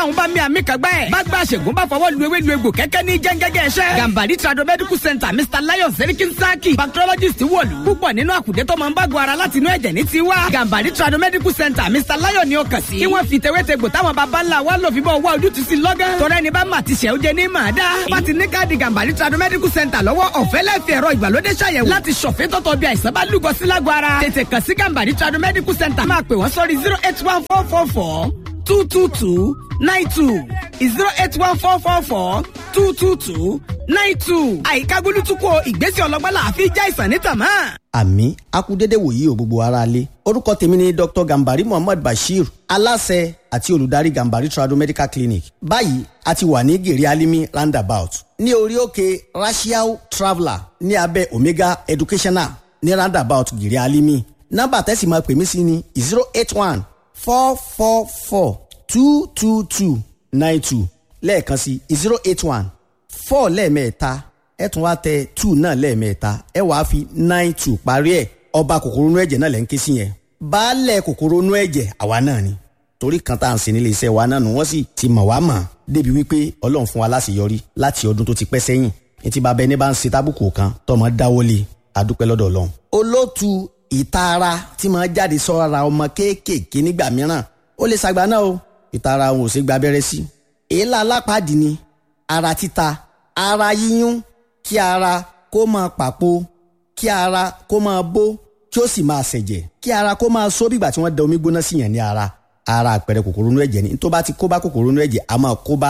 táwọn bá mi àmì kẹgbẹ́ ẹ̀. bá gba àṣègùn bá fọwọ́ lu ewé lu egbò kẹ́kẹ́ ní jẹ́ngẹ́gẹ́ ẹ̀ṣẹ́. gambari trado medical center mr lion serikin saki bacteriologist wọ̀lú. púpọ̀ nínú àkùdé tó máa ń bá gbọ́ ara láti inú ẹ̀jẹ̀ ní tiwa. gambari trado medical center mr lion ni ó kàn sí. kí wọ́n fi tewétegbò táwọn baba ńlá wa lò fi bọ́ wá ojútùú sí lọ́gán. tọ́rẹ́ ni bá mà ti ṣẹ́ ó jẹ ní màá dá. bá ti ní káàdì gambari trado medical center lọ́wọ́ ọ̀fẹ́ lẹ́fẹ̀ẹ́ ẹ̀rọ ìgbàlódé ṣàyẹ̀wò láti ṣọ̀fẹ́ tọ́tọ̀ bí àìsàn bá lúgọ sí lágọ̀ ara. tètè kàn sí gambari trado medical center máa pè wọ́n sórí zero eight one four four four two two two nine two zero eight one four four four two two two nine two. àyíká gbólútúkọ ìgbésẹ̀ ọlọ́gbọ́n làáfi já ìsàn ní tàmá. àmì akúdédé wòyí o gbogbo ara lé orúkọ tèmi ni dr gambari muhammad bashir aláṣẹ àti olùdarí gambari trado medical clinic báyìí a ti wà ní gèrè alimi roundabout ní orí òkè rashiao traveller ní abẹ́ omega educational ní roundabout gèrè alimi nọ́mbà tẹ́sí máa pè mí sí ni zero eight one four four four two two two nine two lẹ́ẹ̀kan sí zero eight one four lẹ́ẹ̀mẹ́ta ẹ tún wá tẹ two náà lẹ́ẹ̀mẹ́ta ẹ wàá fi nine two parí ẹ̀ ọba kòkòrò inú ẹ̀jẹ̀ náà lẹ́ ń ké sí yẹn baálẹ̀ kòkòrò inú ẹ̀jẹ̀ àwa náà ni torí kan tá à ń sin nílé iṣẹ́ wa náà nù wọ́n sì ti mọ̀ wá mọ̀ débi wípé ọlọ́run fún wa láṣeyọrí láti ọdún tó ti pẹ́ sẹ́yìn etí bàbá ẹni bá ń ṣe tábùkù kan tọmọ dáwọ́lé adúpẹ́ lọ́dọ̀ ọlọ́run. olóòtú ìtara tí máa jáde sọ́ra ọmọ kéékèèké nígbà mìíràn ó lè ṣàgbà náà o ìtara òun ò ṣe gba abẹ́rẹ́ sí. èélá alápàdé ni ara títa ara yíyún kí ara kó máa pàpò kí ara kó máa bó kí ó sì máa ṣẹ̀jẹ̀ kí ara kó máa só bígbà tí wọ́n da omi gbóná sí yàn ní ara ara àpẹẹrẹ kòkòrò inú ẹ̀jẹ̀ ni tó bá ti kó bá kòkòrò inú ẹ̀jẹ̀ a máa kó bá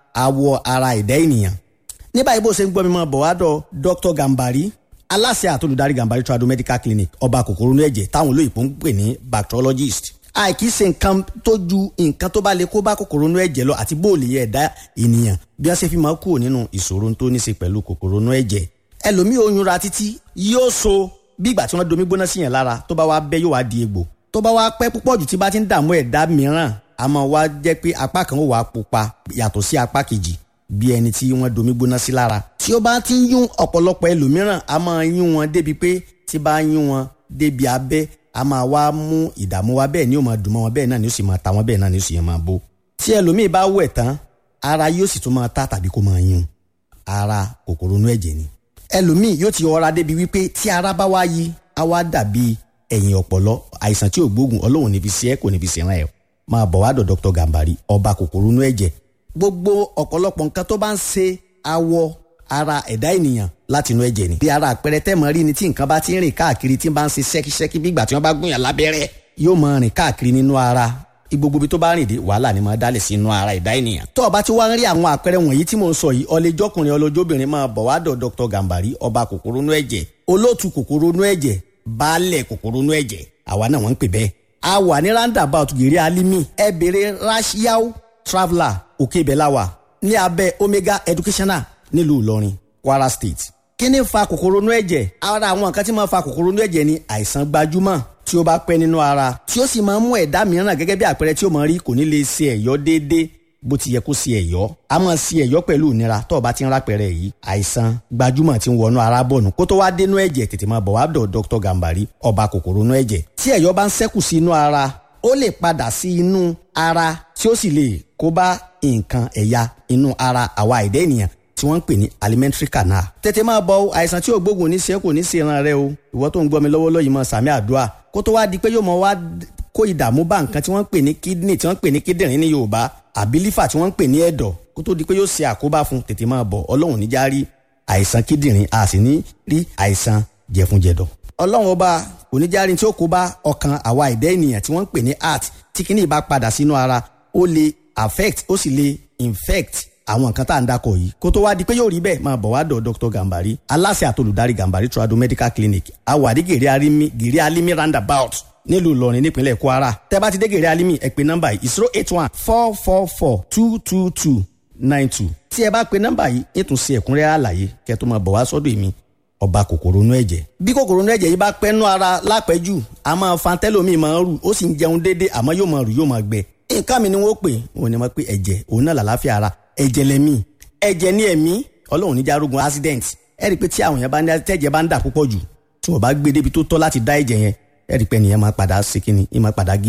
awọ ara ẹ̀dá ènìyàn. ní báyìí bó ṣe ń gbọ́ mi máa bọ̀ wá dọ̀ Dr. Gambari aláṣẹ àtolùdarí Gambari trado medical clinic ọba kòkòrò inú ẹ̀jẹ̀ táwọn olóyìnbó ń pè ní bacteriologist àìkí ṣe nǹkan tó ju nǹkan tó bá lè kó bá kòkòrò inú ẹ̀jẹ̀ lọ àti bóòlì ẹ̀dá ènìyàn bí wọ́n ṣe fi máa kúrò nínú ìṣòro tó ní ṣe pẹ̀lú kòkòrò inú ẹ̀jẹ̀ ẹlòmíì oyún ra títí yóò so bí ìgbà tí wọ́n domi gbóná sí yẹn lára tó bá wá bẹ́ yóò wá di egbò tó bá wá pẹ́ púpọ̀ jù tí bá ti ń dààmú ẹ̀dá mìíràn a máa wá jẹ́ pé apá kan ó wà pupa yàtọ̀ sí apá kejì bí ẹni tí wọ́n domi gbóná sí lára tí ó bá ti ń yún ọ̀pọ̀lọpọ̀ ẹlòmíràn a máa yún wọn débi pé tí bá yún wọn débi abẹ́ a máa wá mú ìdààmú wa bẹ́ẹ̀ ni ó máa dùn mọ́ wọn bẹ́ẹ̀ náà ni ó sì máa ta wọn bẹ́ẹ̀ náà ni ó sì máa bó tí ẹlòmíì bá wẹ̀ tán ara yóò sì tún máa ta tàbí kó máa yún ara kòkòrò inú ẹ̀jẹ̀ ni ẹlòmíì yóò ti ọra débi wípé tí ara bá wá yí á wá dàbí ẹ̀yìn ọ̀pọ̀lọ àìsàn tí ò gbóògùn ọlọ́run níbi sí ẹ kò níbi sí ẹ máa bọ̀ wá dọ̀ Dr. Gambari ọba kòkòrò inú ẹ̀jẹ̀ gbogbo ọ̀pọ̀lọpọ̀ nǹkan tó bá ń ṣe awọ ara ẹ̀dá ènìyàn láti inú ẹ̀jẹ̀ ni. bí ara àpẹẹrẹ tẹ́mọ̀ rí ni tí nǹkan bá ti ń rìn káàkiri tí bá ń ṣe ṣẹ́kíṣẹ́kí bí ìgbà tí wọ́n bá gún yàn lábẹ́rẹ́ yóò máa rìn káàkiri nínú ara gbogbo ibi tó bá rìn dé wàhálà ni máa dálẹ̀ sí inú ara ẹ̀dá ènìyàn. tó o bá ti wá ń rí àwọn àpẹẹrẹ wọ̀nyí tí mò ń sọ yìí ọlẹ́jọ́kùnrin ọlọ́jọ́bìnrin máa bọ̀ wá dọ̀ Dr. Gambari ọba kòkòrò inú ẹ̀jẹ̀ olóòtú kòkòrò inú ẹ̀jẹ̀ baálẹ̀ kòkòrò inú ẹ̀jẹ̀ àwa náà wọ́n ń pè bẹ́ẹ̀. a wà ní roundabout gèrè alimi ẹ bèrè rashiao traveller òkè ibẹ̀ la wà ní abẹ́ omega educational nílùú Ìlọrin Kwara State. kí ni fa kòkòrò inú ẹ̀jẹ̀ ara àwọn nǹkan tí máa fa kòkòrò inú ẹ̀jẹ̀ ni àìsàn gbajúmọ̀ tí ó bá pẹ́ nínú ara tí ó sì máa ń mú ẹ̀dá mìíràn gẹ́gẹ́ bí àpẹẹrẹ tí ó máa rí kò ní lè ṣe ẹ̀yọ́ déédéé bó ti yẹ kó ṣe ẹ̀yọ́ a máa ṣe ẹ̀yọ́ pẹ̀lú ìnira tó o bá ti ń rápẹ̀rẹ̀ yìí àìsàn gbajúmọ̀ tí ń wọnú ara bọ̀ nù kó tó wá dénú ẹ̀jẹ̀ tètè máa bọ̀ wá dọ̀ Dr. Gambari ọba kòkòrò inú ẹ̀jẹ̀ tí ẹ̀yọ́ bá ń ṣẹ́kù sí inú ara ó lè padà sí inú ara tí ó sì lè kó bá nǹkan ẹ̀yà inú ara àwa ẹ̀dá ènìyàn tí wọ́n ń pè ní alimentary canal. tètè máa bọ àìsàn tí ò gbógun ní ṣe kò ní ṣe ìran rẹ o ìwọ tó ń gbọ́ mi lọ́wọ́lọ́wọ́ yìí mọ sàmì àdúrà kó tó wá di pé yóò mọ wá kó ìdààmú bá nǹkan tí wọ́n ń pè ní kidney tí wọ́n ń pè ní kíndìnrín ní yorùbá àbí lífà tí wọ́n ń pè ní ẹ̀dọ̀ kó tó di pé yóò ṣe àkóbá fún tètè máa bọ̀ ọlọ́run níjà rí àìsàn kíndìnrín a sì ní rí àìsàn jẹ̀funjẹ̀dọ̀ ọlọ́run ọba oníjàrin tí ó kó bá ọkàn àwa ẹ̀dá ènìyàn tí wọ́n ń pè ní heart tí kíní bá padà sínú ara ó lè affect ó sì lè infect àwọn nǹkan tá à ń dakọ̀ yìí kó tó wá di pé yóò rí bẹ́ẹ̀ máa bọ̀ wá dọ̀ Dr. Gambari aláṣẹ àtolùdarí Gambari trado medical clinic awàdí gèrè alimi gèrè alimi roundabout nílùú Ìlọrin nípínlẹ̀ Kwara tẹ́ bá ti dé gèrè alimi ẹ pè nọ́mbà yìí zero eight one four four four two two two nine two tí ẹ bá pe nọ́mbà yìí ètò sí ẹ̀kúnrẹ́rẹ́ àlàyé kẹ́ tó máa bọ̀ wá sọ́dọ̀ èmi ọba kòkòrò inú ẹ̀jẹ̀. bí kòkòrò inú ẹ̀jẹ̀ yìí bá pẹ́ nú ara lápẹ́jù a máa fa tẹ́lómi máa ń rù ó sì ń jẹun déédé àmọ́ yóò máa rù yóò máa gbẹ. nǹkan mi ni wọ́n pè òun ni wọ́n pè ẹ̀jẹ̀ òun náà làlàáfíà ara ẹ̀jẹ̀ lẹ́mí ẹ̀jẹ̀ ní ẹ̀mí ọlọ́run níjà arógun accident ẹ rí i pé tí àwọn yẹn bá ní tẹ́jẹ̀ bá ń dà púpọ̀ jù tí wọ́n bá gbé débi tó tọ́ láti dá ẹ̀jẹ̀ yẹn ẹ rí i pé nìyẹn máa padà ṣe kíni ẹ máa padà give up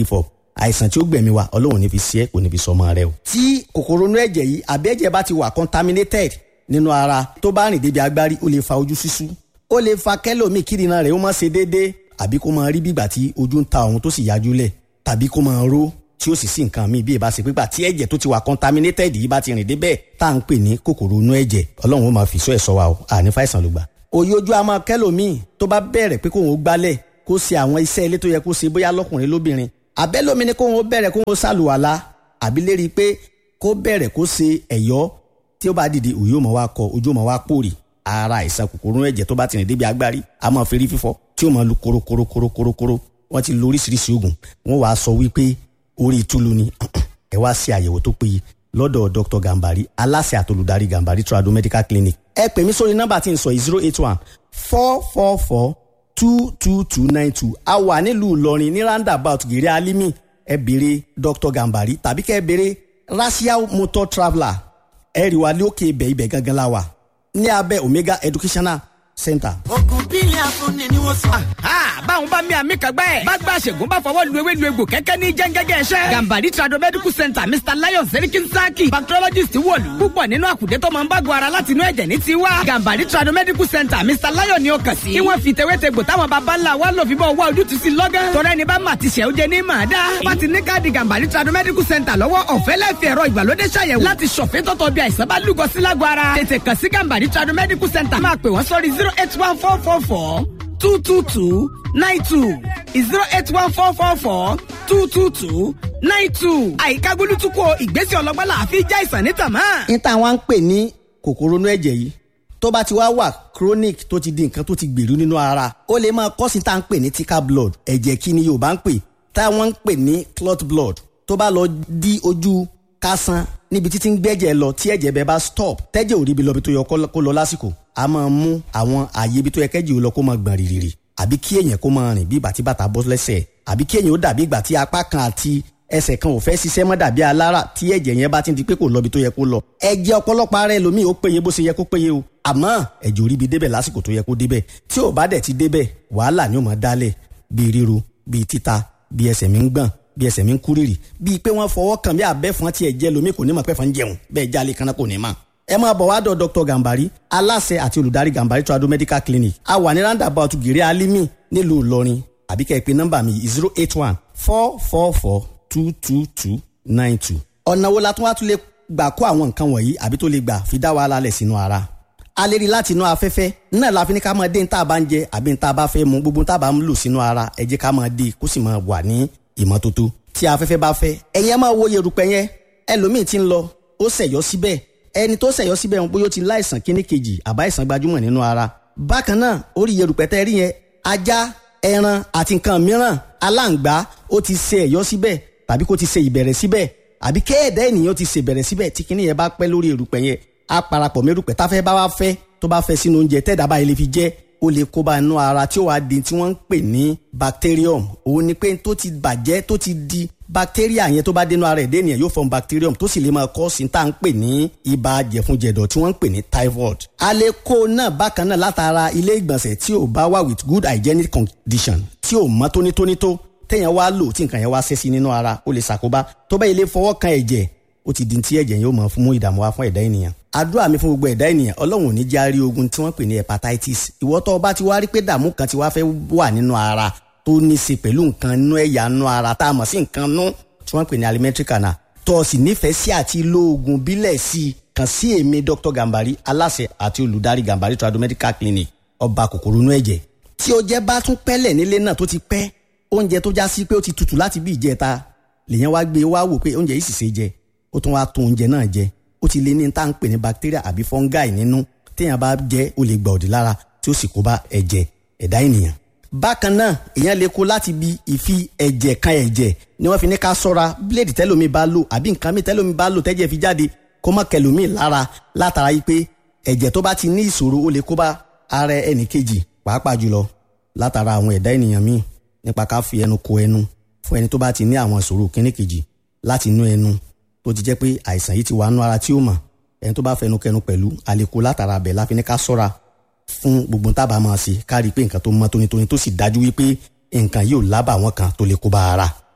àìsàn tí ó gbẹ̀mí wa ọlọ́run ní fi ṣe é kò ní fi sọmọ rẹ o. tí kòkòrò inú ẹ̀jẹ̀ yìí àbí ẹ̀jẹ̀ bá ti wà contaminated nínú ara tó bá rìn débi agbárí ó lè fa ojú ṣíṣú ó lè fa kẹ́lòmíì kírìnà rẹ̀ ó má ṣe déédéé àbí kó máa rí bígbà tí ojú ń ta òun tó sì yájú lẹ̀ tàbí kó máa ró tí ó sì sí nǹkan míì bí ìbá ṣe pípa tí ẹ̀jẹ̀ tó ti wà contaminated yìí bá ti rìn débẹ̀ tá à ń pè ní kòkòrò inú ẹ̀jẹ̀ ọlọ́run ó máa fi sọ ẹ̀ sọ wa o àní fàìsàn ló gbà. òye ojú àmọ́ kẹ́lòmíì tó bá bẹ̀rẹ̀ pé kóun ó gbálẹ̀ kó ṣe àwọn iṣẹ́ ilé tó yẹ kó ṣe bóyá lọ́kùnrin lóbìnrin àbẹ́lómi ni kóun ó bẹ̀rẹ̀ kóun ó ṣàlùwàlá àbí lérí pé kó bẹ̀rẹ̀ kó ṣe ẹ̀yọ́ tí ó bá dìde òye ó máa wá kọ ojú ó máa wá pòrì ara àìsàn kòkòrò inú ẹ̀jẹ̀ tó bá ti rìn débi agbárí a máa fi rí fífọ́ tí ó máa lu korokorokorokorokoro wọ́n ti lo oríṣiríṣi oògùn wọ́n wàá sọ wípé orí ìtúlu ni ẹ wá ṣe àyẹ̀wò tó péye lọ́dọ̀ dr gambari aláṣẹ àtolùdarí gambari trado medical clinic ẹ pè mí sórí nọ́mbà tí n sọ yìí zero eight one four four four two two two nine two a wà nílùú ìlọrin ní roundabout gèrè alimi ẹ béèrè dr gambari tàbí kẹ́ ẹ béèrè racial motor traveller ẹ rí wa lókè ibẹ̀ ibẹ̀ gangan la wà ní abẹ́ omega educational center. ogun bílẹ̀ afúnni ni wọ́n sọ. báwọn bá mi àmì kan gbẹ́. bá gba àṣègùn bá fọwọ́ lu ewé lu egbò kẹ́kẹ́ ní jẹ́ngẹ́gẹ́ ẹ̀ṣẹ́. gambari trado medical center mr lion serikin saki bacteriologist wọ̀lú. púpọ̀ nínú àkùdé tó máa ń bágun ara láti inú ẹ̀jẹ̀ ní tiwa. gambari trado medical center mr lion ni ó kàn sí. kí wọ́n fi tewétegbò táwọn baba ńlá wa lò fi bọ́ wá ojútùú sí lọ́gán. tọ́lá ẹni bá mà ti ṣẹ́ ó jẹ ní màá dá. bá ti ní káàdì gambari trado medical center lọ́wọ́ ọ̀fẹ́ lẹ́fì ẹ̀rọ ìgbàlódé ṣàyẹ̀wò láti ṣọ̀fẹ́ tọ́tọ̀ bí àìsàn bá lúgọ sí lágọ̀ ara. tètè kàn sí gambari trado medical center máa pè wọ́n sórí zero eight one four four four two two two nine two zero eight one four four four two two two nine two. àyíká gbólútúkọ ìgbésẹ̀ ọlọ́gbọ́n là á fi já ìsàn ní tàmá. ní táwọn ń pè ní kòkòrò inú ẹ̀jẹ̀ yìí tó bá ti wá wà chronic tó ti di nǹkan tó ti gbèrú nínú ara ó lè máa kọ́ sí tá à ń pè ní thicker blood ẹ̀jẹ̀ kí ni Yorùbá ń pè táwọn ń pè ní clot blood tó bá lọ di ojú kásán níbi títí ń gbẹ́jẹ̀ lọ tí ẹ̀jẹ̀ bẹ́ẹ̀ bá stop tẹ́jẹ̀ ò rí ibi lọ bí tó yẹ kó lọ lásìkò a máa mú àwọn àyè ibi tó yẹ kẹ́jì ó lọ kó máa gbọ̀n rìrìrì àbí kí èèyàn kó máa rìn bí ìgbà tí bàtà bọ́ lẹ́sẹ̀ àbí kí èèyàn ó dàbí ìgbà tí apá kan àti ẹsẹ̀ kan ò fẹ́ ṣiṣẹ́ mọ́ dàbí alára tí ẹ̀jẹ̀ yẹn bá ti di pé kò lọ ibi tó yẹ kó lọ ẹ̀jẹ̀ ọ̀pọ̀lọpọ̀ ara ẹlòmíì ó péye bó ṣe yẹ kó péye o àmọ́ ẹ̀jẹ̀ ò rí ibi débẹ̀ lásìkò tó yẹ kó débẹ̀ tí ò bá dẹ̀ ti débẹ̀ wàhálà ni ó máa dálẹ̀ bíi ríru bíi títa bíi ẹsẹ̀ mi ń gbọ̀n bí ẹsẹ̀ mi ń kúrìrì bíi pé wọ́n fọwọ́ kàn bí abẹ́fọn tí ẹ̀jẹ̀ lomi kò ní mọ̀ pẹ́fọn jẹun bẹ́ẹ̀ jálè kanna kò ní mọ̀. ẹ máa bọ̀ wá dọ̀ dr gambari aláṣẹ àti olùdarí gambari trado medical clinic a wà ní roundabout gèrè alimi nílùú ìlọrin àbí kẹ́ ẹ pè nọ́mbà mi zero eight one four four four two two two nine two. ọ̀nà wo la tún wá tún lè gbà kó àwọn nǹkan wọ̀nyí àbí tó lè gbà fi dá wàhálà lẹ̀ sínú ara a lè rí láti inú afẹ́fẹ́ náà la fi ní ká máa dé ní tá a bá ń jẹ àbí ní tá a bá fẹ́ mu gbogbo tá a bá ń lò sínú ara ẹ jẹ́ ká máa dé kó sì máa wà ní ìmọ́tótó tí afẹ́fẹ́ bá fẹ́ ẹ̀yin ẹ máa wo yerùpẹ̀ yẹn ẹlòmíì ti ń lọ ó ṣẹ̀yọ́ síbẹ̀ ẹni tó ṣẹ̀yọ́ síbẹ̀ ń bóyá ó ti láìsàn kíní kejì àbá ìsàn gbajúmọ̀ nínú ara bákan náà orí yerùpẹ̀ tẹ́ rí yẹn ajá ẹran àti nǹkan mìíràn aláǹgbá ó ti ṣe ẹ̀yọ́ síbẹ̀ tàbí kó ti ṣe ìbẹ̀rẹ̀ síbẹ̀ àbí kéèdè ènìyàn ti ṣe ìbẹ̀rẹ̀ síbẹ̀ tí kíní yẹn bá pẹ́ lórí erùpẹ̀ yẹn á parapọ̀ mẹ́rùpẹ̀ táfẹ́ bá wá fẹ́ tó bá fẹ́ sínú oúnjẹ tẹ́ẹ̀dá báyìí lè fi jẹ́ ó lè kó bá inú ara tí ó wàá di tí wọ́n ń pè ní bacterium òun ni pé tó ti bàjẹ́ tó ti di bacteria yẹn tó bá dénú ara ẹ̀dẹ́ ènìyàn yóò form bacterium tó sì lè máa kọ́ sí tá à ń pè ní ibà jẹ̀funjẹ̀dọ̀ tí wọ́n ń pè ní typhoid. a lè kó náà bákan náà látara ilé ìgbọ̀nsẹ̀ tí ò bá wà with good hygienic condition tí ò mọ́ tónítóní tó téèyàn wá lò tí nǹkan yẹn wá ṣẹ́ sí nínú ara ó lè ṣàkóbá tó bá ilé fọwọ́ kan ẹ̀jẹ̀ ó ti di tí ẹ̀jẹ̀ yóò máa fún mú ìdààmú wá fún ẹ̀dá ènìyàn. àdúrà mi fún gbogbo ẹ̀dá ènìyàn ọlọ́run ò ní járí ogun tí wọ́n pè ní hepatitis ìwọ tó o bá ti wá rí pé dààmú kan ti wá fẹ́ wà nínú ara tó ní í ṣe pẹ̀lú nǹkan inú ẹ̀yà inú ara tá a mọ̀ sí nǹkan nú tí wọ́n pè ní alimentary canal tó o sì nífẹ̀ẹ́ sí àti lo oògùn bílẹ̀ sí i kàn sí èmi dr gambari aláṣẹ àti olùdarí gambari trado medical clinic ọba kòkòrò inú ẹ̀jẹ̀ tí o jẹ́ bá tún pẹ́lẹ̀ nílé náà tó ti pẹ́ oúnjẹ tó já sí pé ó ti tutù láti bí ìjẹta lèyàn wá gbé wá wò pé oúnjẹ yìí sì ṣe jẹ ó tún wá tún oúnjẹ náà jẹ ó ti lé ní tá à ń pè ní bacteria àbí fungi nínú téèyàn bá jẹ ó lè gba òdì lára tí ó sì kó bá ẹ̀jẹ̀ ẹ̀dá ènìyàn. bákan náà èèyàn lè kó láti bi ìfi ẹ̀jẹ̀ kan ẹ̀jẹ̀ ni wọ́n fi ní ká sọ́ra bíléèdì tẹ́lómi bá lò àbí nǹkan mi tẹ́lómi bá lò tẹ́jẹ̀ fi jáde kó má kẹlòmíì lára látara yìí pé ẹ̀jẹ̀ tó bá ti ní ìṣòro ó lè kó bá ara ẹnì kejì pàápàá jùlọ látara àwọn ẹ̀dá ènìyàn míì nípa ká fi ẹnu ko ẹnu fún ẹni tó bá ti ní àwọn ìṣòro kíní kejì láti inú ẹnu tó ti jẹ́ pé àìsàn yìí ti wà nú ara tí ó mọ̀ ẹni tó bá fẹnu kẹnu pẹ̀lú àlékò látara bẹ̀ láfi ní ká sọ́ra fún gbogbo tábà máa ṣe ká rí i pé nǹkan tó mọ́ tónítóní tó sì dájú wípé nǹkan yóò lábà wọn kan tó lè kó bá ara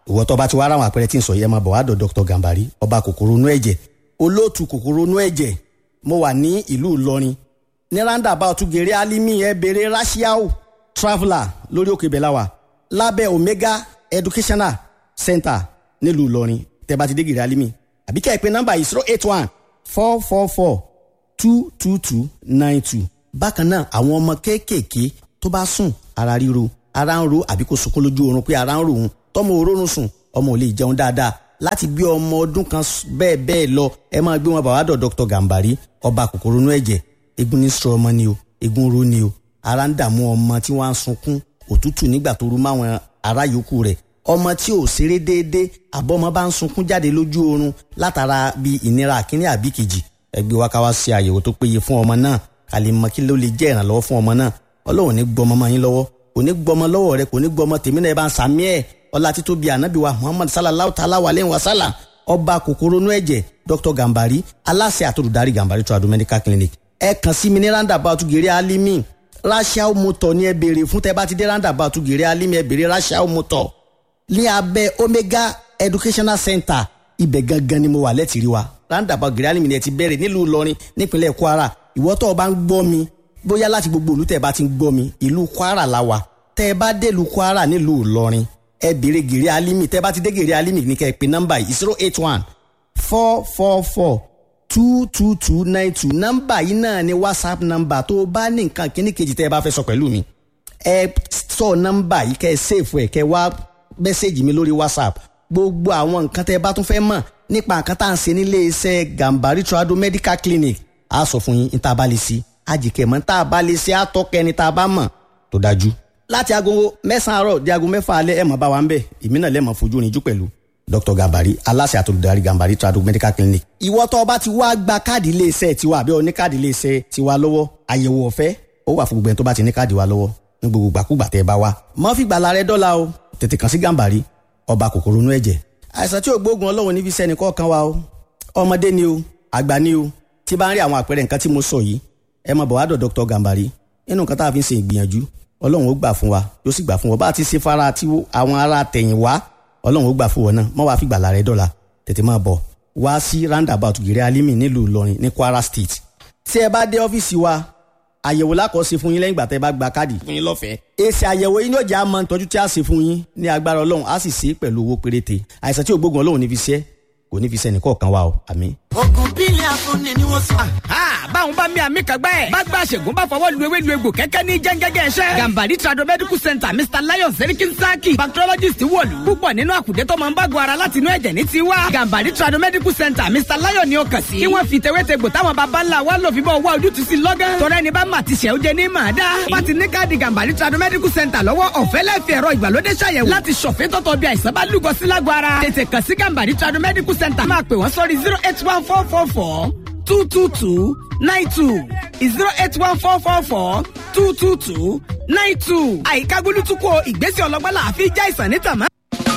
ìwọ tó bá ti wá ráwọn àpẹẹrẹ tí ń sọ yẹn máa bọ̀ wá dọ̀ dr gambari ọba kòkòrò inú ẹ̀jẹ̀ olóòtú kòkòrò inú ẹ̀jẹ̀ mo wà ní ìlú ìlọrin ní roundabout gèrè alimi ẹ bèrè rashiao traveller lórí òkè bẹ̀láwà lábẹ́ omega educational center nílùú ìlọrin tẹ́ bá ti dé gèrè alimi àbí kẹ́ ẹ pé nọ́mbà yìí zero eight one four four four two two two nine two bákan náà àwọn ọmọ kéékèèké tó bá sùn ara ríro ara ń ro àbí kò sunkún lójú oorun pé ara ń ro òun tọmọ òórùn sùn ọmọ ò lè jẹun dáadáa láti bí ọmọ ọdún kan bẹ́ẹ̀ bẹ́ẹ̀ lọ ẹ máa gbé wọn bàbá dọ̀ dr gambari ọba kòkòrò inú ẹ̀jẹ̀ egun ní sọ ọmọ ni o egun ro ni o ara ń dààmú ọmọ tí wọ́n á sunkún òtútù nígbà tó rú máwọn ará yòókù rẹ̀ ọmọ tí ò ṣeré déédéé àbọ̀mọ bá ń sunkún jáde lójú oorun látara bí ìnira àkíní àbí kejì ẹgbẹ́ wa ká wá ṣe àyẹ̀wò tó péye fún ọmọ náà ká lè mọ kí ló lè jẹ́ ìrànlọ́wọ́ fún ọmọ náà ọlọ́run ní gbọmọ mọ́ yín lọ́wọ́ kò ní gbọmọ lọ́wọ́ rẹ kò ní gbọmọ tèmi náà ẹ bá ń sàmí ẹ̀ ọlá títóbi ànábì wa muhammad sallallahu ta'ala wa lẹ́yìn wa sálà ọba kòkòrò inú ẹ̀jẹ̀ dr gambari aláṣẹ àtòlùdarí gambari trado medical clinic ẹ kàn sí mi ní roundabout gèrè alimi rachel motor ní ẹ béèrè fún tẹ bá ti dé roundabout gèrè alimi ẹ béèrè rachel motor ní abẹ́ omega educational center ibẹ̀ gangan ni mo wà lẹ́tìrí wa roundabout gèrè alimi ni ẹ ti bẹ̀rẹ̀ nílùú ìlọrin nípínlẹ̀ kwara ìwọ tó o bá ń gbọ́ mi bóyá láti gbogbo ìlú tẹ́ ẹ bá ti ń gbọ́ mi ìlú kwara la wà tẹ́ ẹ bá dé ìlú kwara nílùú ìlọrin ẹ béèrè gèrè alimi tẹ́ ẹ bá ti dé gèrè alimi ní kẹ́ ẹ pè nọ́mbà yìí zero eight one four four four two two two nine two nọ́mbà yìí náà ni whatsapp nọ́mbà tó o bá ní nǹkan kíní kejì tẹ́ ẹ bá fẹ́ sọ pẹ̀lú mi ẹ sọ nọ́mbà yìí kẹ́ ẹ sèfù ẹ kẹ́ ẹ wá mẹ́sẹ̀gì mi lórí whatsapp gbogbo àwọn nǹkan tẹ́ ẹ bá tún fẹ́ mọ̀ nípa nǹkan tá à ń ṣe nílé iṣẹ́ gambari trado medical clinic a sọ fún yín ní tá a bá lè ṣe àjìkẹ́ mọ́ tá a bá lè ṣe àtọ́kẹ́ ni tá a bá mọ̀ tó dájú. láti aago mẹ́sàn-án àárọ̀ di aago mẹ́fà alẹ́ ẹ̀ mọ̀ bá wa ń bẹ̀ èmi náà lẹ́mọ̀ fojú rinjú pẹ̀lú dr gambari aláṣẹ àtolùdarí gambari trado medical clinic. ìwọ tó o bá ti wá gba káàdì iléeṣẹ́ tiwa àbí o ní káàdì iléeṣẹ́ tiwa lọ́wọ́ àyẹ̀wò ọ̀fẹ́ ó wà fún gbogbo ẹni tó bá ti ní káàdì wa lọ́wọ́ ní gbogbo gbàkúgbà tẹ́ ẹ bá wa. mọ́ fi gbàlà rẹ dọ́là o tètè kàn sí gambari ọba kòkòrò inú ẹ̀jẹ̀. àìsàn tí ò gbóògùn ọlọ́run níbi sẹ́ni kọ̀ọ̀kan wa o ọmọdé ni o àgbà ni o tí bá ń rí àwọn àpẹẹrẹ nǹkan tí mo sọ yìí ẹ máa bọ̀ wá dọ̀ dr gambari nínú nǹkan tá a fi ń ṣe ìgbìyànjú ọlọ́run ó gbà fún wa yóò sì gbà fún wa bá a ti ṣe fara tí àwọn ará tẹ̀yìn wá ọlọ́run ó gbà fún wọn náà mọ́ wàá fi gbàlà rẹ dọ́là tètè máa bọ̀ wá sí roundabout gèrè alimi nílùú ìlọrin ní kwara state tí ẹ bá dé ọ́fíìsì wa àyẹ̀wò lákọ̀ọ́sí fún yín lẹ́yìn ìgbà tẹ́ bá gba káàdì fún yín lọ́fẹ̀ẹ́. èsì àyẹ̀wò yín yóò jẹ́ àmọ́ ìtọ́jú tí a ṣe fún yín ní agbára ọlọ́run á sì ṣe é pẹ̀lú owó péréte àìsàn tí ò gbógun ọlọ́run ní fi ṣe kò ní fi ṣe ẹnìkọ̀ọ̀kan wa o àmín. ogun bílẹ̀ afúnni ni wọ́n sọ. báwọn bá mi àmì kàgbá ẹ̀ bá gba àṣègùn bá fọwọ́ lu ewé lu egbò kẹ́kẹ́ ní jẹ́ngẹ́gẹ́ ẹ̀ṣẹ́. gambari trado medical center mr lion serikin saki bacteriologist wọ̀lú. púpọ̀ nínú àkùdé tó máa ń bá gbọ́ ara láti inú ẹ̀jẹ̀ ní tiwa. gambari trado medical center mr lion ni ó kàn sí. kí wọ́n fi tewétegbò táwọn baba ńlá wa lò fi bọ́ wá ojútùú sí lọ́gán. tọ́lá ẹni bá mà ti ṣẹ́ ó jẹ ní màá dá. wọ́n ti ní káàdì gambari trado medical center lọ́wọ́ ọ̀fẹ́ lẹ́fì ẹ̀rọ ìgbàlódé ṣàyẹ̀wò láti ṣọ̀fẹ́ tọ́tọ̀ bí àìsàn bá lúgọ sí lágọ̀ ara. tètè kàn sí gambari trado medical center máa pè wọ́n sórí zero eight one four four four two two two nine two zero eight one four four four two two two nine two. àyíká gbólútúkọ ìgbésẹ̀ ọlọ́gbọ́n la fi já ìsàn ní tàmá.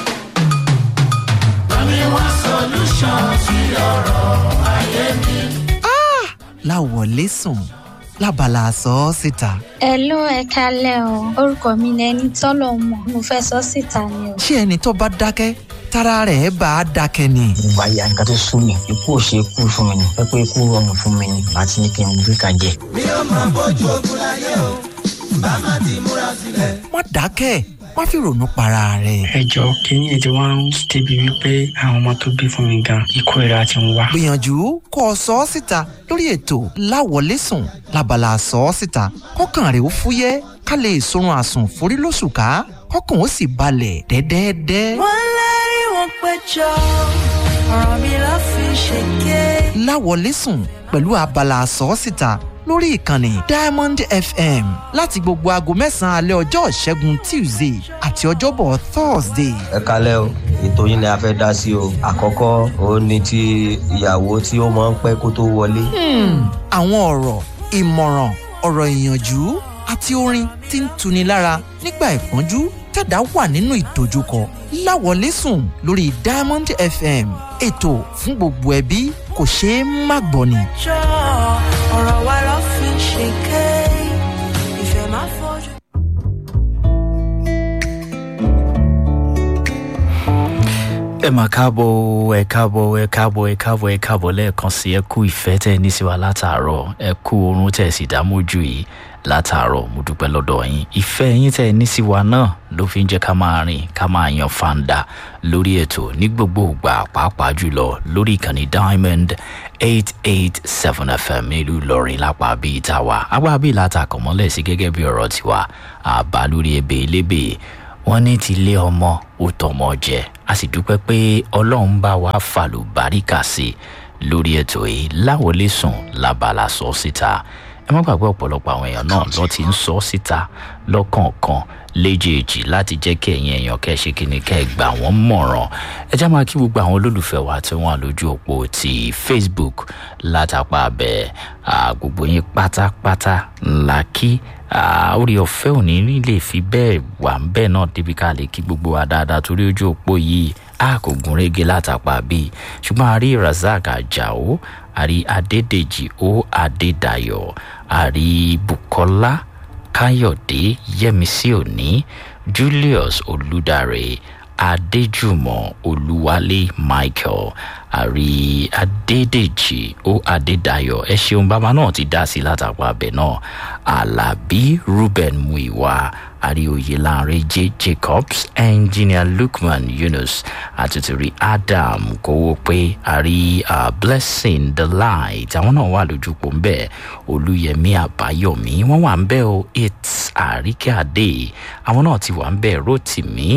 Bami wá solution sí ọ̀rọ̀ ayé mi. láwọlé sùn lábala sọ ọ́ síta. Hello ẹ kalẹ́ o orúkọ mi ni ẹni tọ́lọ̀ mọ̀ mo fẹ́ sọ síta ni o. ṣé ẹni tó bá dákẹ́ tára rẹ̀ bá a dákẹ́ ni. ìgbà ya nǹkan tó sún mi ikú ò ṣe é kú fún mi ni pé pé ikú rọrùn fún mi ni àti ní kí n gbé ka jẹ. mi ò máa bójú ogun láyé o bá má ti múra sílẹ̀. má dákẹ́ má fi ronú para rẹ̀. ẹ jọ kínní ètò wa ń débi wípé àwọn ọmọ tó bí fún mi gan ikú ìra ti ń wá. gbìyànjú kó o sọ ọ́ síta lórí ètò láwọlé sùn lábala sọ ọ́ síta kọ́kàn rẹ̀ ó fúyẹ́ ká lè sorun àsùn forí lóṣù ká kọ́kàn ó sì balẹ̀ dẹ́dẹ́dẹ́. wọ́n lérí wọn péjọ ọ̀rọ̀ mi ló fi ṣèké. láwọlé sùn pẹ̀lú abala sọ́ọ́sìta lórí ìkànnì diamond fm láti gbogbo aago mẹ́sàn-án alẹ́ ọjọ́ ìṣẹ́gun tuesday àti ọjọ́bọ̀ thursday. ẹ kalẹ́ o ètò yín ni a fẹ́ dá sí o àkọ́kọ́ òun ni ti ìyàwó tí ó máa ń pẹ́ kó tó wọlé. àwọn ọ̀rọ̀ ìmọ̀ràn ọ̀rọ̀ ìyànjú àti orin tí ń tuni lára nígbà ìpọ́njú tẹ̀dá wà nínú ìdojúkọ láwọlé sùn lórí diamond fm ètò fún gbogbo ẹbí kò ṣeé má gbọ́ ni. jọ ọ̀rọ̀ wa ló fi ṣèké ìfẹ́ máa fojú. ẹ mà káàbọ̀ ẹ káàbọ̀ ẹ káàbọ̀ ẹ káàbọ̀ ẹ káàbọ̀ lẹ́ẹ̀kan sí ẹ kú ìfẹ́ tẹ́ ẹ ní sí wa látàárọ̀ ẹ kú oorun tẹ́ ẹ sì dá mójú yìí látàárọ̀ mo dúpẹ́ lọ́dọ̀ yín ìfẹ́ yín tẹ́ ẹ ní sí wa náà ló fi ń jẹ́ ká máa rìn ká máa yan fanda lórí ètò ní gbogbo ìgbà pàápàá jùlọ lórí ìkànnì diamond eight eight seven fm nílùú ìlọrin lápá bíi tàwa apá bíi látàkọ̀mọ́lẹ̀ sí gẹ́gẹ́ bí ọ̀rọ̀ tiwa àbá lórí ebè elébè wọ́n ní ti lé ọmọ ó tọmọ jẹ a sì dúpẹ́ pé ọlọ́run bá wa fàlù báríkà sí i lórí ètò yìí láwọlé sùn lábala sọ síta ẹ má gbàgbé ọ̀pọ̀lọpọ̀ àwọn èèyàn náà lọ ti ń sọ síta lọ́kọ̀ọ̀kan léjèèjì láti jẹ́ kí ẹ̀yin èèyàn kẹ́ ṣe kíni kẹ́ ẹ gbà wọ́n mọ̀ràn ẹ já máa kí gbogbo àwọn olólùfẹ́ wa tí wọ́n lójú òpó ti facebook látàpá abẹ gbogbo yín pátápátá ńlá kí orí ọ̀fẹ́ òní lè fi bẹ́ẹ̀ wà ń bẹ́ẹ̀ náà débi ká lè kí gbogbo wa dáadáa torí ojú òpó yìí a kò gún régé látàpá bíi ṣùgbọ́n a rí razak ajao a rí adédèjì ó adédayọ̀ a rí bukola káyọ̀dé yẹmísí òní julius olùdarí adéjùmọ̀ olúwalé michael àrí adédèjì ó adédayọ̀ ẹ ṣeun bàbá náà ti dá sí látàpá abẹ náà alábí ruben muiwa àrí oyèláńrẹ j jacobs engineer lukman yunus àtútùrí adam kówó pé àrí uh, blessing the light àwọn náà wà lójúpọ̀ ńbẹ olúyẹmí àbáyọmí wọn wà ńbẹ o it's àríkẹ́ àdé àwọn náà ti wà ńbẹ rotimi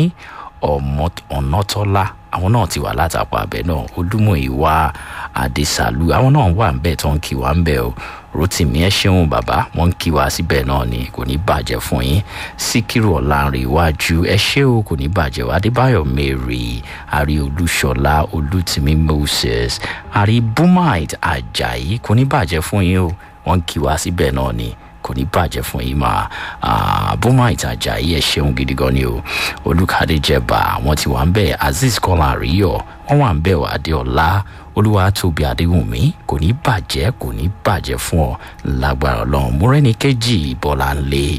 ọ̀nàtọ́lá àwọn náà ti wà látàpọ̀ abẹ náà olúmọ̀ ìwà àdìsàlù àwọn náà wà ń bẹ̀ tó ń kí wa ń bẹ̀ o rotimi ẹ ṣeun bàbá wọn ń kí wa síbẹ̀ náà ni kò ní bàjẹ́ fún yín síkírù ọ̀làrin iwájú ẹ ṣé o kò ní bàjẹ́ o adébáyọ̀ mary àrí olúṣọlá olùtìmí moses àrí bumite ajayi kò ní bàjẹ́ fún yín o wọn ń kí wa síbẹ̀ náà ni kò ní bàjẹ́ fún yín máa bùnmá ìtajà yìí ẹ̀ ṣeun gidi gan ni o olùkàdé jẹba wọn ti wà ń bẹ̀ azeez kọ́lá àríyọ̀ wọ́n wà ń bẹ̀ wà adéọlá olúwa tóbi adéhùnmí kò ní bàjẹ́ kò ní bàjẹ́ fún ọ lágbára ọlọ́run múrẹ́ni kejì bọ́lá ńlẹ̀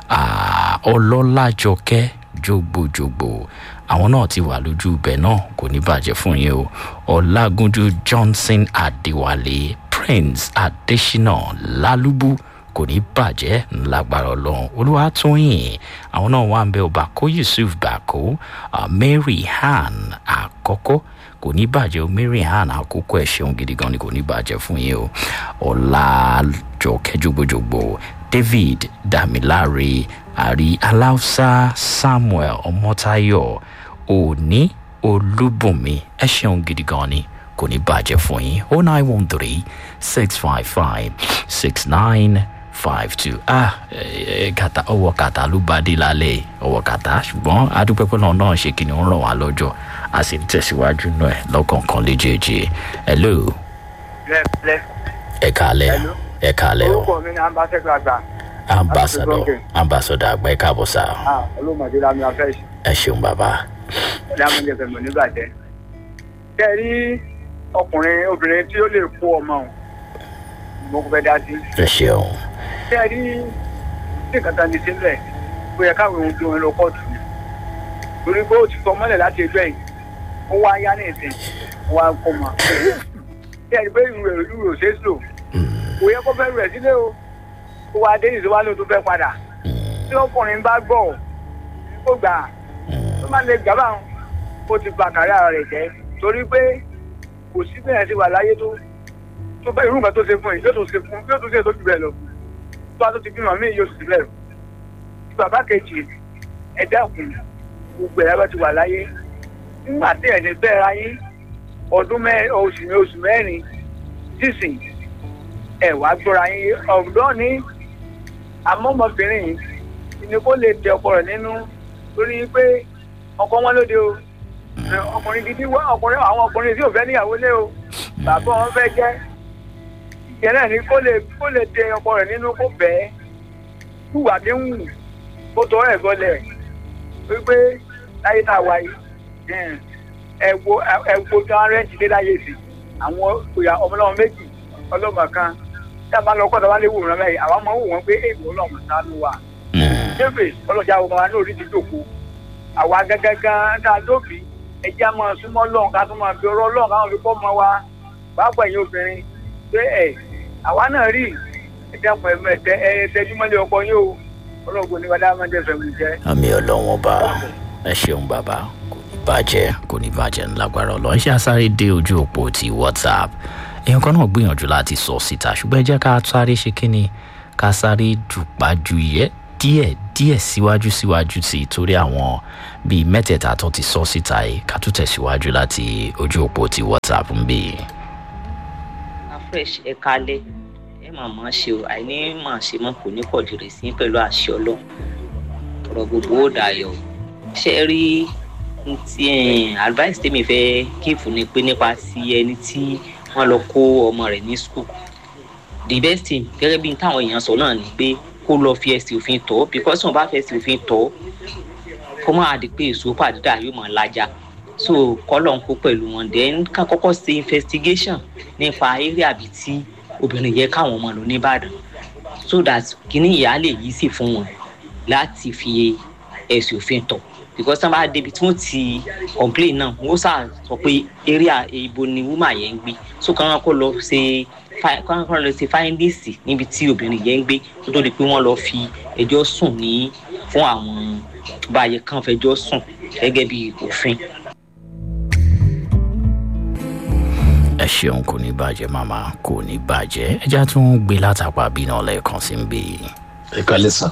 ọlọ́lájọkẹ́ jogbojogbo àwọn náà ti wà lójú ibẹ̀ náà kò ní bàjẹ́ fún yín o ọlágúnjú johnson adéwálé prince adésínà lálùbù kò ní bàjẹ́ ńlágbára ọlọ́run olúwatóyìn àwọn náà wà ń bẹ ọba kó yusuf bako uh, mary han àkọ́kọ́ kò ní bàjẹ́ o mary han àkókò ẹ̀ ṣeun gidi gan ni kò ní bàjẹ́ fún yín o ọ̀làjọkẹ́ jogbojogbo david damilare àrí aláùsá samuel ọmọtayọ òní olúbùnmi ẹ ṣeun gidi gan ni kò ní bàjẹ́ fún yín o nine one three six five five six nine five two ah kàtà ọwọ́ kàtà ló bá dé lálẹ́ ọwọ́ kàtà ṣùgbọ́n adúpẹ́pẹ́ náà náà ṣe kìnìún ràn wá lọ́jọ́ a sì ń tẹ̀síwájú náà ẹ̀ lọ́kọ̀ọ̀kan léjèèjì hello. ẹ kàlẹ́ ẹ kàlẹ́ o. orúkọ mi ni ambassador àgbà. ambassador ambassador àgbà ẹ káàbọ̀ sá. olómọdé lami afẹ́ ṣe. ẹ ṣeun bàbá. lámúlẹ̀ fẹ̀mọ̀ nígbàjẹ́. kẹ́ ẹ rí ọkùnrin obìnrin tí ó lè kó ọmọ òun mo kò fẹ́ dá sí. ẹ ṣeun. ṣé ẹ rí ní kàtà ní sílẹ̀ ó yẹ káwọn ohun tí wọn lọ kóòtù ni torí pé ó ti sọ mọ́lẹ̀ láti ẹjọ́ yìí ó wá yá ní ìsìn ó wá kó ma. ṣé ẹ rí pé ìrù rẹ̀ ìrù rẹ̀ ò ṣeé lò kò yẹ kó fẹ́ rẹ̀ sílé o ó wá dé ìṣòwò ló tó fẹ́ padà tí ọkùnrin bá gbọ́ ó gbà tó má lè gbà báwọn ó ti ba kàrí ara rẹ̀ jẹ́ torí pé kò sí bẹ́ẹ̀ ti wà láyé tó tó bá irú nǹkan tó ṣe fún yìí yóò tún ṣe fún yóò tún ṣe lójú bẹ́ẹ̀ lọ tó a tó ti bímọ mí yóò sì bẹ́ẹ̀ bàbá kejì ẹ dákun gbogbo ẹ̀rọ ti wà láyé nígbà tí ẹ̀ ní bẹ́ẹ̀ ra yín ọdún mẹ́rin oṣù ní oṣù mẹ́rin sísìn ẹ̀ wá gbọ́ra yín ọ̀dọ́ ní amọ́mọbìnrin yìí ni kó lè tẹ ọkọ rẹ̀ nínú lórí pé ọkọ wọn lóde o ọkùnrin gidi wá ọkùnrin àwọn ọkùnrin tí ò fẹ́ níyàwó lé o bàbá wọn fẹ́ jẹ́ ìyẹn náà ni kó lè kó lè tẹ ọkọ rẹ̀ nínú kó bẹ́ẹ̀ wùwà bí ń wù kó tọ́ ẹ̀ gọlẹ̀ wípé láyé tá a wà yìí ẹ wo ẹ wo tí wọn rẹ́ǹtì dé láyé sí àwọn ìyá ọmọlọ́mọ méjì ọlọ́mọ kan tí a bá lọ kọ́ta wá lé wò wọn mẹ́rin àwọn ọmọ wò wọn pé èèmọ̀ ọlọ́mọ sá ló wà. débè ọlọ́jà ọmọ wa náà rí ti dòkó àwa gángan tá a dóbi ẹjẹ́ á máa súnmọ́ lọ́hùn ká tún máa fi ọ̀rọ̀ lọ́hùn káwọn fi kọ́ ọmọ wa pàápàá ẹ̀yin obìnrin pé ẹ̀ àwa náà rí ẹ̀dẹ́kun ẹ̀mẹ́tẹ́ ẹ̀ẹ́dẹ́júmọ́lé ọkọ yín o ọlọ́gbọ̀n ní wàdà máa ń jẹ́fẹ̀ mi jẹ́. àmì ọlọ́wọ́n bá ẹ ṣeun bàbá kò ní bàjẹ́ kò ní bàjẹ́ ńlágbára ọlọ́run ṣe àsáré dé ojú òpó ti whatsapp èèyàn kan náà gbìyànjú láti sọ síta ṣùgbọ́n ẹ jẹ́ ká sáré ṣe kínni ká sáré dùpájú yẹ díẹ̀ díẹ̀ síwájú síwájú sí i torí àwọn bíi mẹ́tẹ̀ẹ̀ta tó ti sọ síta yìí ká tún tẹ̀síwájú láti ojú òpó ti whatsapp ń bì. fresh ẹ kalẹ ẹ máa máa ṣe o àìní máa ṣe mọ kò ní pọ̀ jù rẹ̀ sí pẹ̀lú àṣẹ ọlọ́run ọ̀rọ̀ gbogbo ó dayọ̀ ṣe rí ti advice tèmi fẹ́ kíìfù ni pé nípa ti ẹni tí wọ́n lọ kó ọmọ rẹ̀ ní school the best thing gẹ́gẹ́ bí táwọn èèyàn sọ náà ni pé kó lọ fi ẹsẹ̀ òfin tọ́ because wọn bá fi ẹsẹ̀ òfin tọ́ kó máa di pé èso pàdúdà yóò máa lajà so kọ́lọ̀ ń kó pẹ̀lú wọn then ká kọ́kọ́ ṣe investigation nípa area bíi tí obìnrin yẹ káwọn ọmọ lò nìbàdàn so that kíní ìyá lè yí sí fún wọn láti fi ẹsẹ̀ òfin tọ̀ because tí wọn bá débi tí wọn ti complain náà wọn sà sọ pé area ibo ni woman yẹn ń gbé so kàn kó lọ ṣe kàn kó lọ ṣe findings níbi tí obìnrin yẹn ń gbé kó tó di pé wọn lọ fi ẹjọ́ sùn ní fún àwọn báyẹn kan fẹjọ́ sùn gẹ́gẹ́ bí òfin. ẹ ṣeun kò ní bàjẹ́ màmá kò ní bàjẹ́ ẹja tún gbé látàpá bí náà lẹ́ẹ̀kan sí ń bè. ẹ kálẹ̀ sàn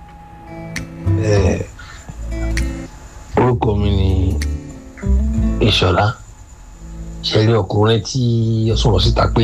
orúkọ mi ni ìṣọ̀lá ṣẹlẹ̀ ọkùnrin tí ó sọ̀rọ̀ síta pé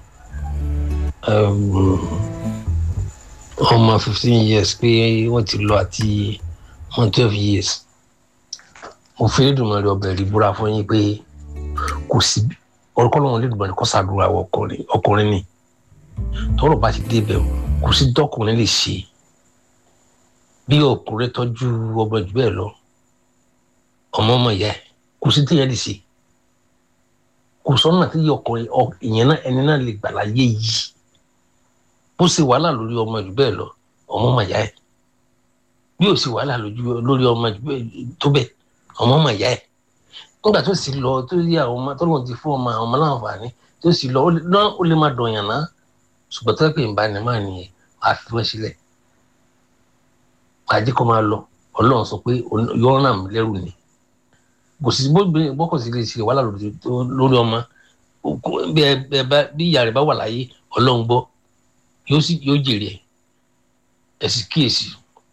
ọmọ fifteen years pé wọ́n ti lọ àti one twelve years mo fi lédùnmọ̀ rẹ ọbẹ̀ rí búra fún yín pé kò sí orúkọ lọ́wọ́ lédùnmọ̀ rẹ kọ́ sàdúrà ọkùnrin ni tọ́rọ̀ bá ti débẹ̀ kò sí dọ́kùnrin lè ṣe bí ọkùnrin tọ́jú ọmọ jù bẹ́ẹ̀ lọ ọmọ ọmọ ìyá ẹ kò sí téèyàn lè ṣe kò sọ́nà tí ọkùnrin ìyẹn náà ẹni náà lè gbà láyé yìí bó ṣe wàhálà lórí ọmọ jù bẹ́ẹ̀ lọ ọmọ ọmọ ìyá ẹ bí ó ṣe wàhálà lórí ọmọ jù bẹ́ẹ̀ tó bẹ́ẹ̀ ọmọ ọmọ ìyá ẹ nígbà tó sì lọ tó yí àwọn ọmọ tó lóun ti fún ọmọ àwọn ọmọ láǹfààní tó sì lọ ó lè má dọ̀yàn náà ṣùgbọ́n tó pè ń bá ní máa nìyẹn wàá fi wọ́n sílẹ̀ àjẹ́ kó máa lọ ọlọ́run sọ pé yọ̀ọ́ ràn mí lẹ́rù ni kò sí bọ́kọ̀ sí lè ṣe wàhálà lórí ọmọ bí ìyá rẹ̀ bá wà láyé ọlọ́run gbọ́ yóò sì yóò jèrè ẹ̀ ẹ̀ sì kíyèsí